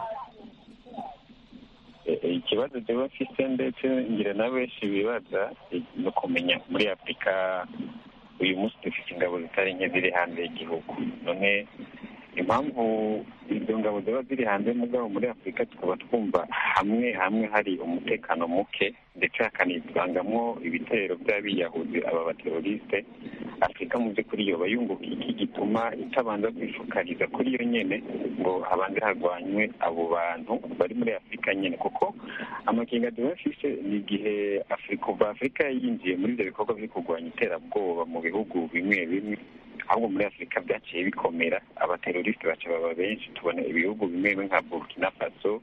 E- e, ikibazo jyewe mfite ndetse ngira na benshi bibaza e, ni ukumenya muri afurika uyu munsi dufite ingabo zitari nke ziri hanze y'igihugu none impamvu izo ngabo ziba ziri hanze mugabo muri afurika tukaba twumva hamwe hamwe hari umutekano muke ndetse hakanivangamwo ibitero by'abiyahuzi aba baterorisite afurika mu by'ukuri yoba yunguka iki gituma itabanza kwifukariza kuri yo nyene ngo habanze harwanywe abo bantu bari muri afurika nyene kuko amakenga duhafise ni igihe afurika kuva afurika yinjiye muri ivyo bikorwa byo kurwanya iterabwoba mu bihugu bimwe bimwe ahubwo muri afurika byaciye bikomera abaterorisite baca baba benshi tubona ibihugu bimwe bimwe nka burkina faso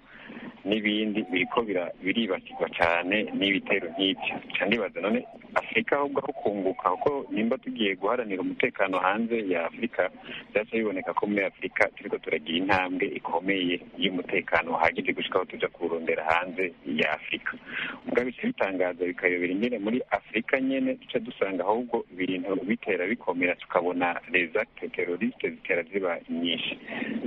n'ibindi biriko bira- biribasirwa cyane n'ibitero nk'ibyo nca ndibaza none afurika ahubwo aho kunguka kuko nimba tugiye guharanira umutekano hanze ya afurika byaca biboneka ko muri afurika turiko turagira intambwe ikomeye y'umutekano uhagije gushika aho tuja kuwurondera hanze ya afurika mugabo bica bitangaza bikayobera ingene muri afurika nyene duca dusanga ahubwo ibintu bitera bikomera tukabona les actes terroristes zitera ziba nyinshi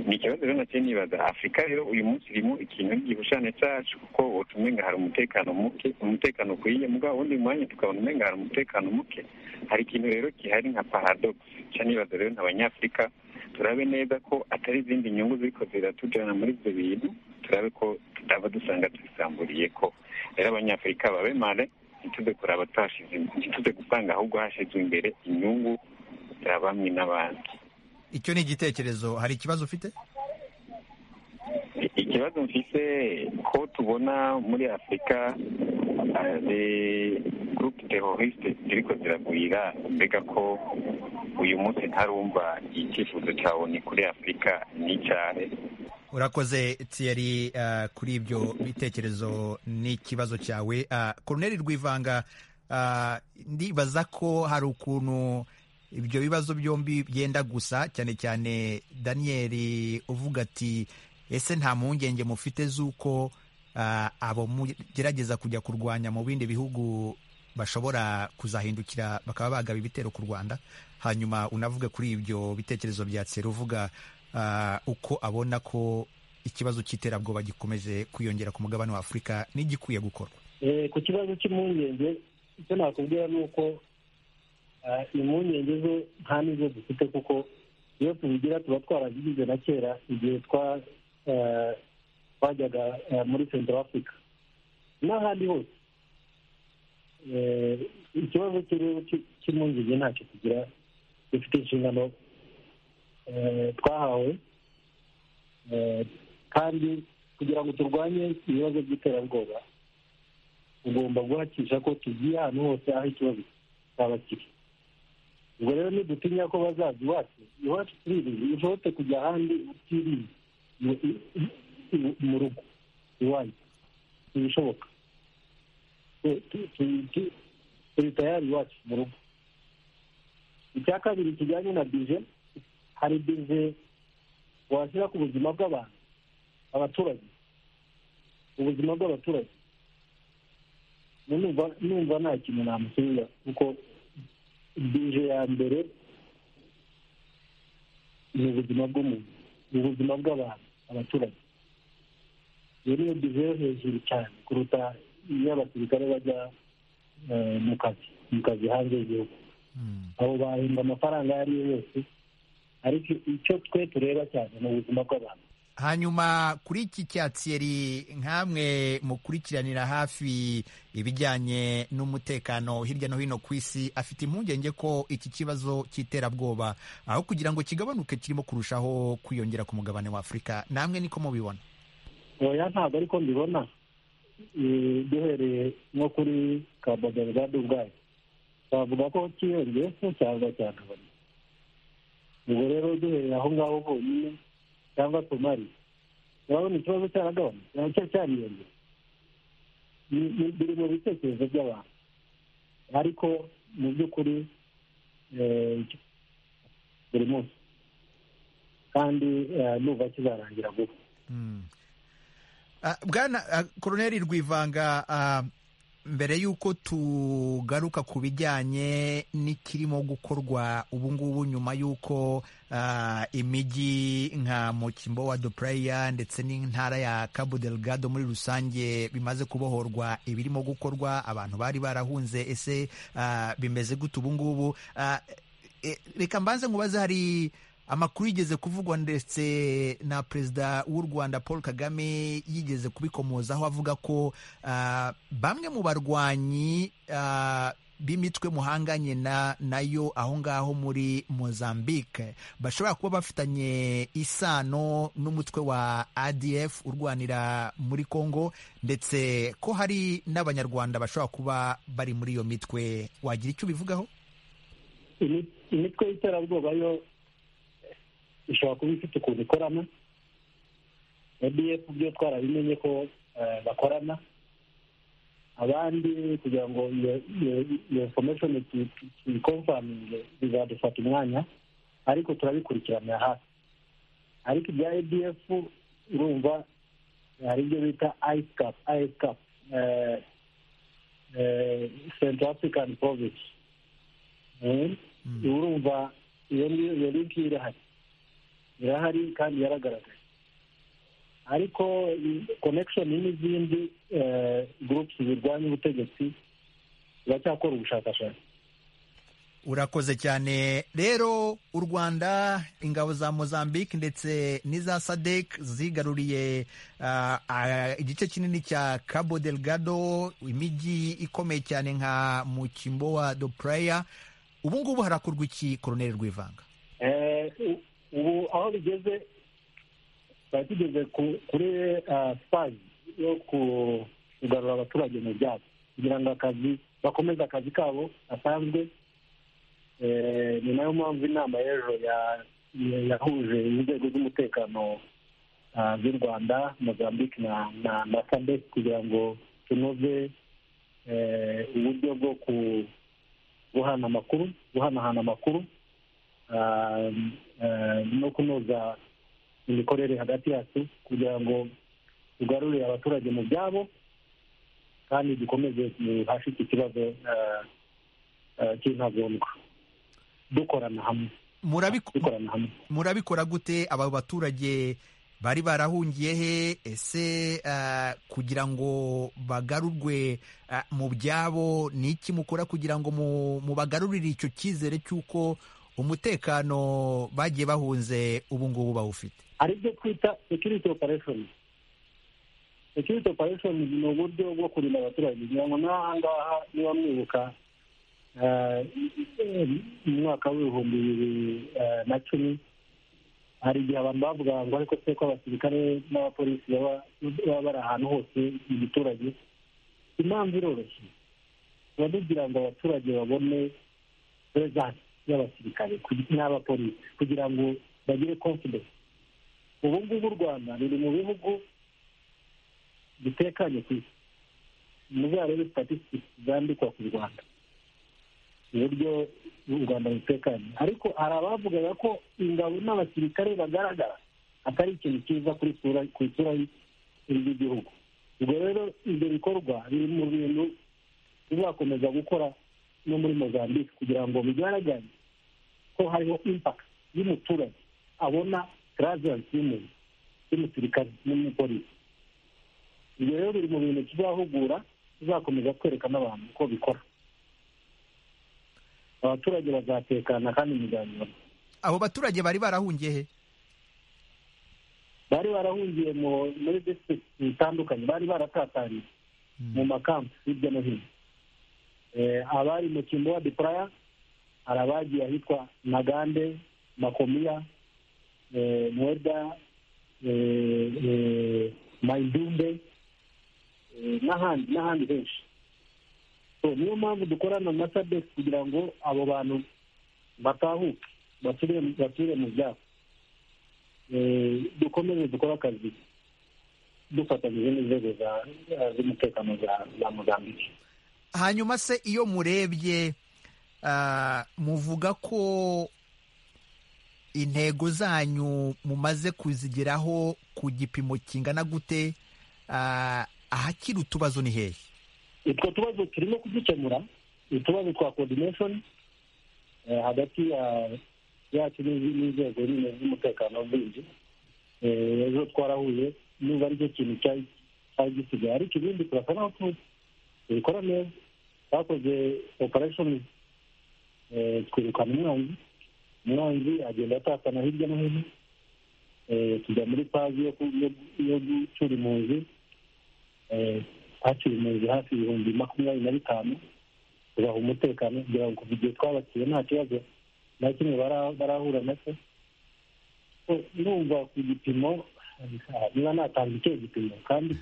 ni ikibazo rero nacyo nibaza afurika rero uyu munsi irimo ikintu gihushane cyacu kuko utuma umenga hari umutekano muke umutekano ukwiye mugabo wundi mwanya tukabona umenga hari umutekano muke hari ikintu rero gihari nka paradox nca nibaza rero nk'abanyafurika turabe neza ko atari izindi nyungu ziriko ziratujana muri ibyo bintu turabe ko tutaba dusanga tubisamburiye ko rero abanyafurika babe mare ntituze kuraba tuhashize ntituze gusanga ahubwo hashizwe imbere inyungu za bamwe n'abandi icyo ni igitekerezo hari ikibazo ufite ikibazo mfise ko tubona muri afurika de gurupe teroriste ziriko ziragwira mbega ko uyu munsi ntarumva icyifuzo cyawe ni kuri afurika n'icyahe urakoze thierry ah, kuri ibyo bitekerezo n'ikibazo cyawe Ah, koroneri rwivanga ah, ndibaza ko hari ukuntu ibyo bibazo byombi byenda gusa cyane cyane daniel uvuga ati ese nta mpungenge mufite z'uko ah, abo mugerageza kujya kurwanya mu bindi bihugu bashobora kuzahindukira bakaba bagaba ibitero ku rwanda hanyuma unavuge kuri ibyo bitekerezo bya tsera uvuga ah, uko abona ko ikibazo cy'iterabwoba gikomeje kwiyongera ku mugabane wa afurika n'igikwiye gukorwa Eh, ku kibazo cy'impungenge icyo nakubwira ni uko ah, impungenge zo nta n'izo dufite kuko iyo tubigira tuba twarabigize na kera igihe twajyaga muri central africa n'ahandi hose ikibazo cy'uruhu cy'impungenge ntacyo tugira dufite inshingano twahawe kandi kugira ngo turwanye ibibazo by'iterabwoba ugomba guhakisha ko tugiye ahantu hose aho ikibazo cyaba kiri ubwo rero ntidutinya ko bazaza iwacu iwacu turirinze ushobote kujya ahandi utirinze mu rugo iwanyu ntibishoboka turi tayari iwacu mu rugo icya kabiri kijyanye na bije hari bije washyira ku buzima bw'abantu abaturage ubuzima bw'abaturage numva nta kintu namusubiza kuko bije ya mbere ni ubuzima bw'umuntu ni ubuzima bw'abantu abaturage iyo niyo bije yo hejuru cyane kuruta iyo abasirikare bajya mu kazi mu kazi hanze y'igihugu abo bahembwa amafaranga ayo ari yo yose ariko icyo twe tureba cyane ni ubuzima bw'abantu hanyuma kuri iki cyatsi nk'amwe mukurikiranira hafi ibijyanye n'umutekano hirya no hino ku isi afite impungenge ko iki kibazo cy'iterabwoba aho kugira ngo kigabanuke kirimo kurushaho kwiyongera ku mugabane wa afurika namwe niko mubibona oya ntabwo ariko mbibona duhereye nko kuri kabagabagade ubwayo twavuga ko kiyongeye ko cyangwa cyagabanya ubwo rero duhereye aho ngaho honyine cyangwa somali urabona ikibazo cyaragabanutse nacyo cyariyongera biri mu bitekerezo by'abantu ariko mu by'ukuri buri munsi kandi nuva kizarangira vuba bwana koroneri rwivanga mbere y'uko tugaruka ku bijyanye n'ikirimo gukorwa ubu ngubu nyuma y'uko imijyi nka mukimbo wa dupuraya ndetse n'intara ya cabo delgado muri rusange bimaze kubohorwa ibirimo gukorwa abantu bari barahunze ese bimeze gute ubu ngubu reka mbanze nkubaze hari amakuru yigeze kuvugwa ndetse na perezida w'u rwanda paul kagame yigeze kubikomozaho avuga ko bamwe mu barwanyi b'imitwe muhanganye nayo aho ngaho muri mozambique bashobora kuba bafitanye isano n'umutwe wa adf urwanira muri congo ndetse ko hari n'abanyarwanda bashobora kuba bari muri iyo mitwe wagira icyo ubivugaho imitwe y'iterabwoba yo ishobora kuba ifite ukuntu ikorana adf byo twarabimenye ko bakorana abandi kugira ngo iyo fomeshoni tuyikomfaminge bizadufata umwanya ariko turabikurikiranira hafi ariko ibya adf urumva hari ibyo bita ayisikapu ayisikapu senta afurikani provinsi urumva iyo ngiyo linki irahari irahari kandi yaragaragaye ariko konekishoni n'izindi gurupusi zirwanya ubutegetsi ziracyakora ubushakashatsi urakoze cyane rero u rwanda ingabo za mozambique ndetse n'iza sadek zigaruriye igice kinini cya cabo delgado imijyi ikomeye cyane nka mukimbo wa dopraya ubu ngubu harakorwa iki koroneri rwivanga ubu aho bigeze twari tugeze kuri sipayi yo kugarura abaturage mu byabo kugira ngo akazi bakomeze akazi kabo gasanzwe ni nayo mpamvu inama y'ejo yahuje inzego z'umutekano z'u rwanda mozambique na sadec kugira ngo tunoze uburyo bwo guhana amakuru guhanahana amakuru no kunoza imikorere hagati yacu kugira ngo tugarurire abaturage mu byabo kandi dukomeze duhashe iki kibazo cy'intagondwa dukorana hamwe murabikora gute aba baturage bari barahungiye he ese kugira ngo bagarurwe mu byabo ni iki mukora kugira ngo mubagarurire icyo cyizere cy'uko umutekano bagiye bahunze ubu ngubu bawufite hari ibyo twita security operation security operation ni uburyo bwo kurinda abaturage ngira ngo n'aha ngaha niba mwibuka mu mwaka w'ibihumbi bibiri na cumi hari igihe abantu bavugaga ngo ariko twe ko abasirikare n'abapolisi baba bari ahantu hose mu giturage impamvu iroroshye tuba tugira ngo abaturage babone perezansi y'abasirikare n'abapolisi kugira ngo bagire confidence ubu ngubu u rwanda ruri mu bihugu bitekanye ku isi muzarebe statisitiki zandikwa ku rwanda uburyo u rwanda rutekanye ariko hari abavugaga ko ingabo n'abasirikare bagaragara atari ikintu cyiza ku isura y'igihugu ubwo rero ibyo bikorwa biri mu bintu bizakomeza gukora no muri mozambique kugira ngo bigaragare ko hariho impaka y'umuturage abona taraziransi y'umuntu y'umusirikare n'umupolisi ibyo rero biri mu bintu tuzahugura tuzakomeza kwereka n'abantu uko bikora abaturage bazatekana kandi muzanyura abo baturage bari barahungiye he bari barahungiye muri disitirigiti zitandukanye bari baratataniye mu makampu hirya no hino abari mu kimbowa de puraya hari abagiye ahitwa nagande makomiya mweda mayidumbe n'ahandi n'ahandi henshi niyo mpamvu dukorana na sadesi kugira ngo abo bantu batahuke basubire mu byabo dukomeze dukore akazi dufatanyije n'inzego z'umutekano za muzambike hanyuma se iyo murebye muvuga ko intego zanyu mumaze kuzigeraho ku gipimo kingana gute ahakiri utubazo ni hehe utwo tubazo turimo kudukemura utubazo twa coordination hagati yacu n'inzego z'umutekano bindi ejo twarahuye niba aricyo kintu cyari gisigaye ariko ibindi turasa naho tubikora neza twakoze operation twirukana umwanzi umwanzi agenda atatana hirya no hino tujya muri pazi yo gucura impunzi hakiri impunzi hafi ibihumbi makumyabiri na bitanu tubaha umutekano kugira ngo kuva igihe twabakiye nta kibazo na kimwe barahura nacyo numva ku gipimo niba natanze icyo gipimo kandi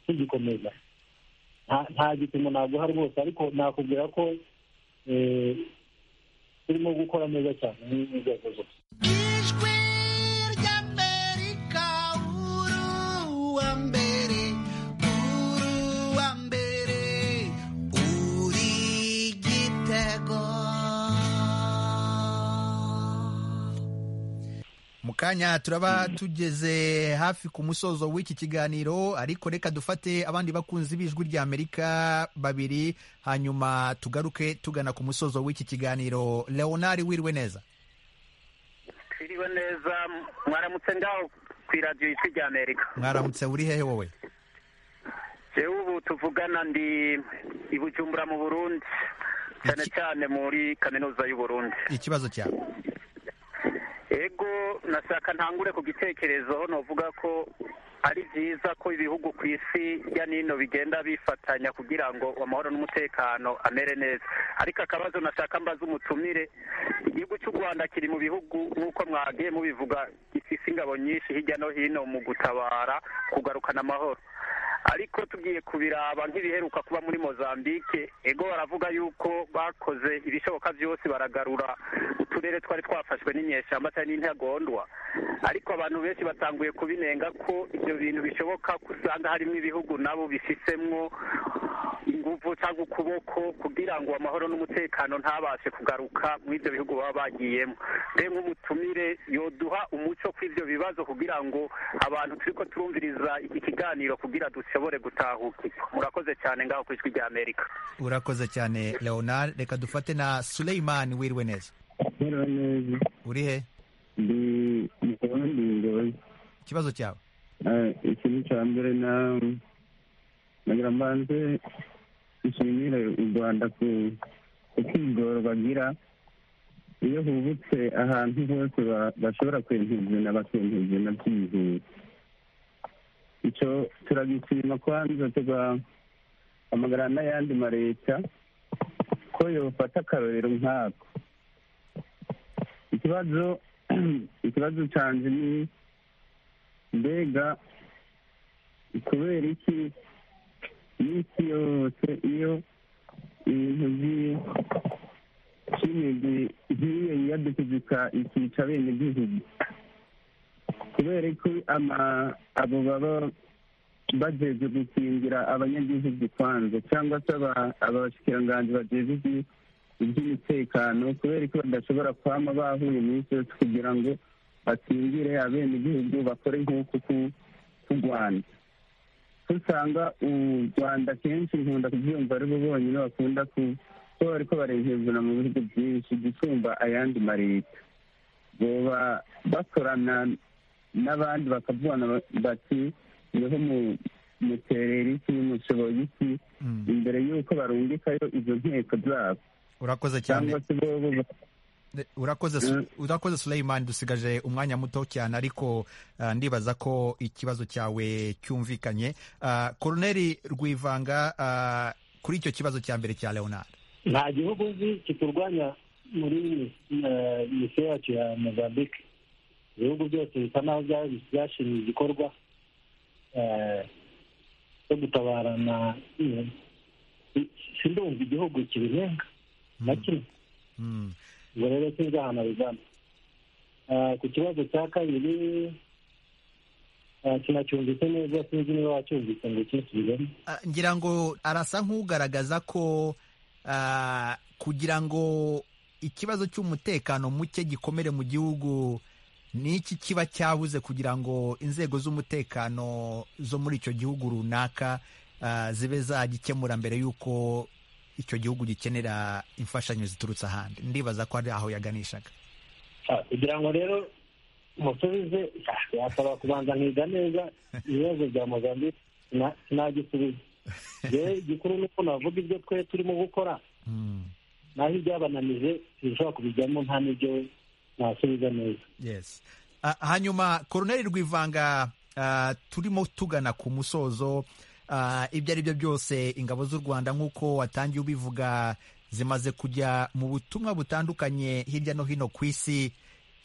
tugikomeza nta gipimo naguha rwose ariko nakubwira ko turimo gukora neza cyane n'inzego zose mu kanya turaba tugeze hafi ku musozo w'iki kiganiro ariko reka dufate abandi bakunzi b'ijwi ry'amerika babiri hanyuma tugaruke tugana ku musozo w'iki kiganiro leonard wiriwe neza twiriwe neza mwaramutse ngaho ku iradiyo y'ijwi ry'amerika mwaramutse uri hehe wowe yewe ubu tuvugana ndi i bujumbura mu burundi cyane cyane muri kaminuza y'u burundi ikibazo cyawe ego nashaka ntangure ku gitekerezo navuga ko ari byiza ko ibihugu ku isi ya nino bigenda bifatanya kugira ngo amahoro n'umutekano amere neza ariko akabazo nashaka mbaza umutumire igihugu cy'u rwanda kiri mu bihugu nk'uko mwagiye mubivuga gifite ingabo nyinshi hirya no hino mu gutabara kugarukana amahoro ariko tugiye kubiraba nk'ibiheruka kuba muri mozambique ego baravuga yuko bakoze ibishoboka byose baragarura uturere twari twafashwe n'inyeshyamba cyangwa n'intagondwa ariko abantu benshi batanguye kubinenga ko ibyo bintu bishoboka ko usanga harimo ibihugu nabo bifisemo ingufu cyangwa ukuboko kugira ngo amahoro n'umutekano ntabashe kugaruka muri ibyo bihugu baba bagiyemo rero nk'umutumire yoduha umuco ku ibyo bibazo kugira ngo abantu turi ko turumviriza iki kiganiro kugira dushobore gutahukirwa murakoze cyane ngaho ku ijwi rya amerika urakoze cyane leonard reka dufate na suleiman wiriwe neza wiriwe neza uri he ndi mukabandi ngoyi ikibazo cyawe ikintu cya mbere na nagira mbanze nshimire u rwanda ku kwigoro bagira iyo hubutse ahantu hose bashobora kwentezana bakentezana byihuse icyo turagishima kwanza tugahamagara n'ayandi mareta ko yofata akarorero nkako ikibazo ikibazo cyanjye ni mbega kubera iki iminsi yose iyo ibintu by'imigwi nk'iyo yiyadukizika ikica bene gihugu kubera ko abo baba bageje gukingira abanyagihugu kwanza cyangwa se abashikiranganji bagejeje iby'umutekano kubera ko badashobora kwama bahuye iminsi yose kugira ngo bakingire abenegihugu bakore nk'uku ku rwanda usanga u rwanda kenshi nkunda kubyumva ari bo bonyine bakunda ku ko bari ko barehezana mu bihugu byinshi gusumba ayandi mareta boba bakorana n'abandi bakavugana bati niho muterera iki mushoboye iki imbere y'uko barungikayo izo nteko zabo urakoze cyane urakoze Suleyman dusigaje umwanya muto cyane ariko ndibaza ko ikibazo cyawe cyumvikanye koroneri rwivanga kuri icyo kibazo cya mbere cya leonard nta gihugu nzi kiturwanya muri misiyo yacu ya mozambique ibihugu byose bisa naho byashimye igikorwa cyo gutabarana sindumva igihugu kibirenga na kimwe ubwo rero sinzi ahantu abigana ku kibazo cya kabiri sinacyumvise neza sinzi niba wacyumvise ngo ukisubiremo ngira ngo arasa nk'ugaragaza ko kugira ngo ikibazo cy'umutekano muke gikomere mu gihugu ni iki kiba cyabuze kugira ngo inzego z'umutekano zo muri icyo gihugu runaka zibe zagikemura mbere y'uko icyo gihugu gikenera imfashanyo ziturutse ahandi ndibaza ko ari aho yaganishaga kugira ngo rero musubize yasaba kubanza nkiga neza ibibazo bya mozambique sinagisubiza yewe igikuru ni uko navuga ibyo twe turimo gukora naho ibyabananije ntibishobora kubijyamo nta n'ibyo nasubiza neza hanyuma koroneri rwivanga turimo tugana ku musozo ibyo ari byo byose ingabo z'u rwanda nk'uko watangiye ubivuga zimaze kujya mu butumwa butandukanye hirya no hino ku isi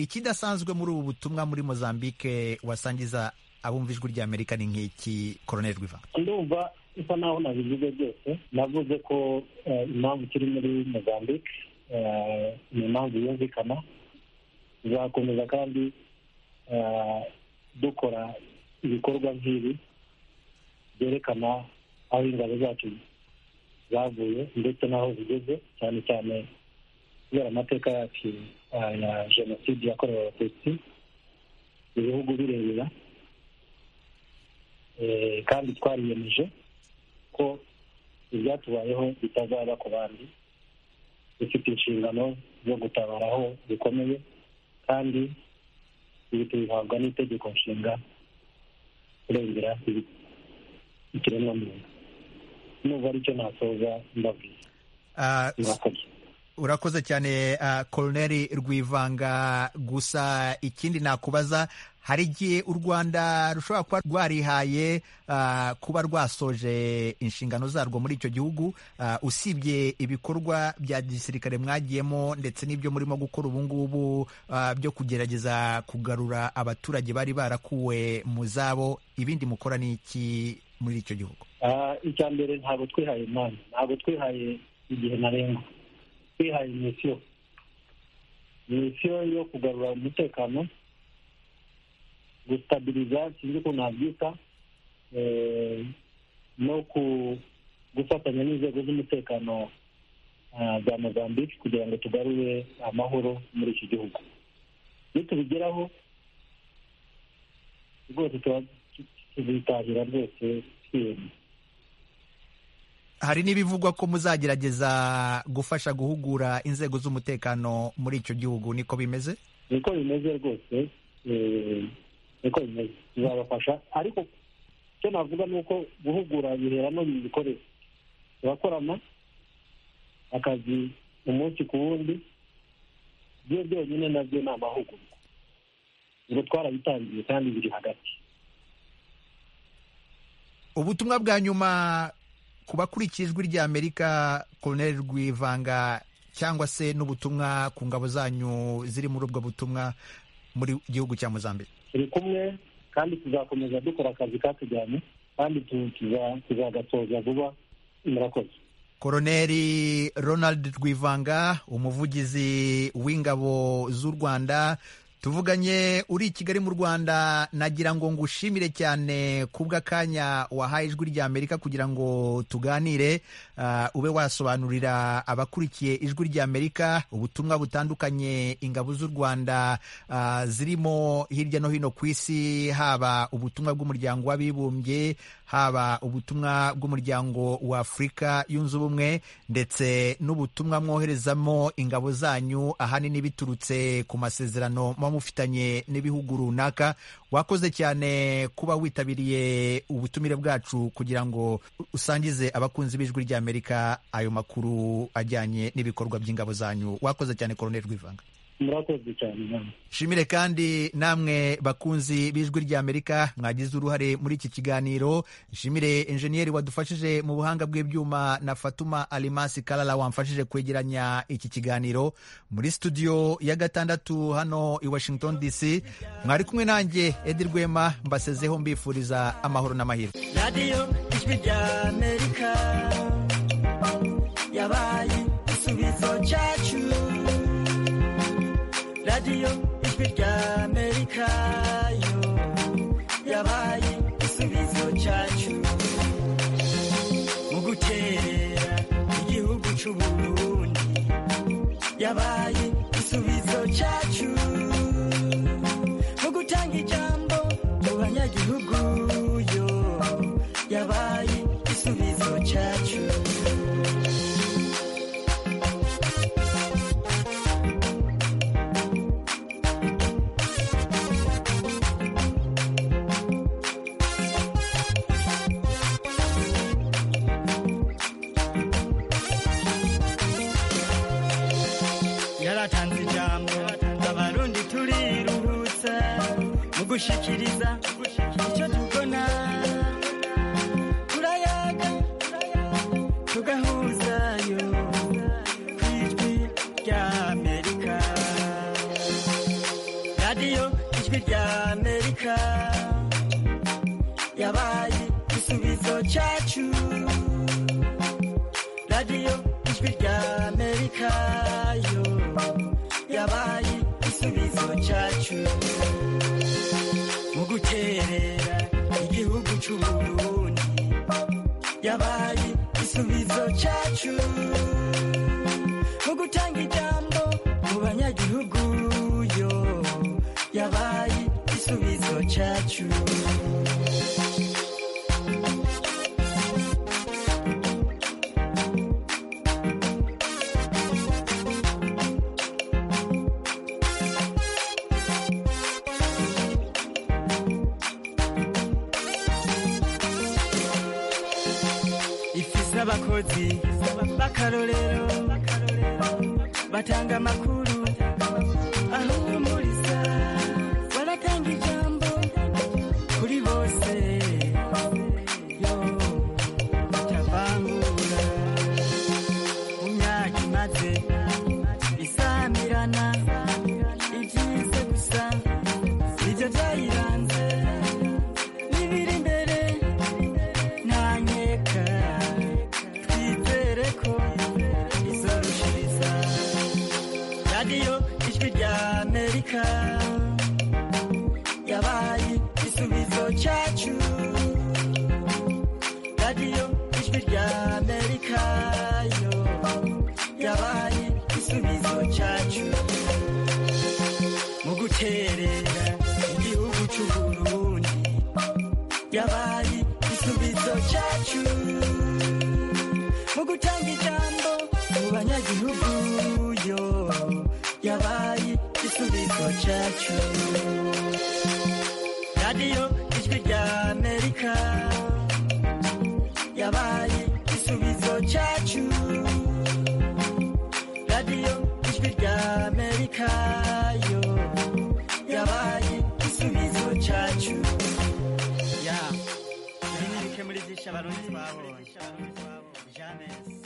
ikidasanzwe muri ubu butumwa muri mozambique wasangiza abumva ijwi rya amerika ni nk'iki koroneri rwiva ndumva isa naho nabivuze byose navuze ko impamvu kiri muri mozambique ni impamvu yumvikana tuzakomeza kandi dukora ibikorwa nk'ibi byerekana aho ingabo zacu zavuye ndetse n'aho zigeze cyane cyane kubera amateka yacu ya jenoside yakorewe abatutsi ibihugu birebera kandi twariyemeje ko ibyatubayeho bitazaba ku bandi dufite inshingano zo gutabara aho bikomeye kandi ibi tubihabwa n'itegeko nshinga kurengera ikiremwamuntu nubwo aricyo nasoza mbabwiye urakoze cyane koroneri rwivanga gusa ikindi nakubaza hari igihe u rwanda rushobora kuba rwarihaye kuba rwasoje inshingano zarwo muri icyo gihugu usibye ibikorwa bya gisirikare mwagiyemo ndetse n'ibyo murimo gukora ubu ngubu byo kugerageza kugarura abaturage bari barakuwe mu zabo ibindi mukora ni iki muri icyo gihugu icya mbere ntabwo twihaye umwanya ntabwo twihaye igihe ntarengwa twihaye misiyo misiyo yo kugarura umutekano gusitabiriza sinzi ukuntu nabyita no gufatanya n'inzego z'umutekano za mozambique kugira ngo tugarure amahoro muri iki gihugu nitubigeraho rwose tuba tuzitahira rwose twiyemye hari n'ibivugwa ko muzagerageza gufasha guhugura inzego z'umutekano muri icyo gihugu niko bimeze niko bimeze rwose niko bimeze tuzabafasha ariko icyo navuga ni uko guhugura bihera no mu bikoresho turakorana akazi umunsi ku wundi byo byonyine nabyo ni amahugurwa ubwo twarabitangiye kandi biri hagati ubutumwa bwa nyuma ku bakurikiye ijwi ry'amerika koroneri rwivanga cyangwa se n'ubutumwa ku ngabo zanyu ziri muri ubwo butumwa muri gihugu cya muzambike turi kumwe kandi tuzakomeza dukora akazi katujyanye kandi tu- tuza- tuzagasoza vuba murakoze koroneri ronald rwivanga umuvugizi w'ingabo z'u rwanda tuvuganye uri i kigali mu rwanda nagira ngo ngushimire cyane kubw'akanya wahaye ijwi rya amerika kugira ngo tuganire ah, ube wasobanurira abakurikiye ijwi rya amerika ubutumwa butandukanye ingabo z'u rwanda ah, zirimo hirya no hino ku isi haba ubutumwa bw'umuryango w'abibumbye haba ubutumwa bw'umuryango wa afurika yunze ubumwe ndetse n'ubutumwa mwoherezamo ingabo zanyu ahanini biturutse ku masezerano muba mufitanye n'ibihugu runaka wakoze cyane kuba witabiriye ubutumire bwacu kugira ngo usangize abakunzi b'ijwi ry'amerika ayo makuru ajyanye n'ibikorwa by'ingabo zanyu wakoze cyane koroneri rwivanga murakoze cyane namwe nshimire kandi namwe bakunzi b'ijwi ry'amerika mwagize uruhare muri iki kiganiro nshimire enjeniyeri wadufashije mu buhanga bw'ibyuma na fatuma alimasi karara wamfashije kwegeranya iki kiganiro muri studio ya gatandatu hano i washington dc mwari kumwe nanjye edi rwema mbasezeho mbifuriza amahoro n'amahirwe radiyo ijwi ry'amerika yabaye igisubizo cyacu radiyo ijwi ry'amerika yo yabaye igisubizo cyacu mu gukerera igihugu cy'uburundi yabaye igisubizo cyacu mu gutanga ijambo mu banyagihugu yo yabaye igisubizo cyacu yaratanze ijambo abarundi turiruhutsa mu gushikiriza icyo tubona turayaga tugahuzayo ku ijwi rya amerika radiyo ijwi rya amerika yabaye igisubizo cyacu radiyo ijwi rya amerika yo yabaye igisubizo cyacu mu guterera igihugu cy'uburundi yabaye igisubizo cyacu mu gutanga ijambo mu banyagihugu yo yabaye igisubizo cyacu ifise abakozi b'akarorero batanga amakuru aho umuriza baratanga ijambo kuri bose yo batavangura mu myaka imaze isamirana ibyize gusa nibyo byayiranze n'ibiri imbere ntanyeka twizere ko izorushiriza radiyo ijwi rya amerika yabaye igisubizo cyacu radiyo ijwi rya amerika yo yabaye igisubizo cyacu mu guterera igihugu cy'uburundi yabaye igisubizo cyacu mu gutanga ijambo mu banyagihugu yo yabaye igisubizo cyacu radiyo ijwi rya amerika yabaye igisubizo cyacu radiyo ijwi rya amerika amerika yo yabaye igisubizo cyacu ya nimurike muri byinshi abarundi babonye jamesi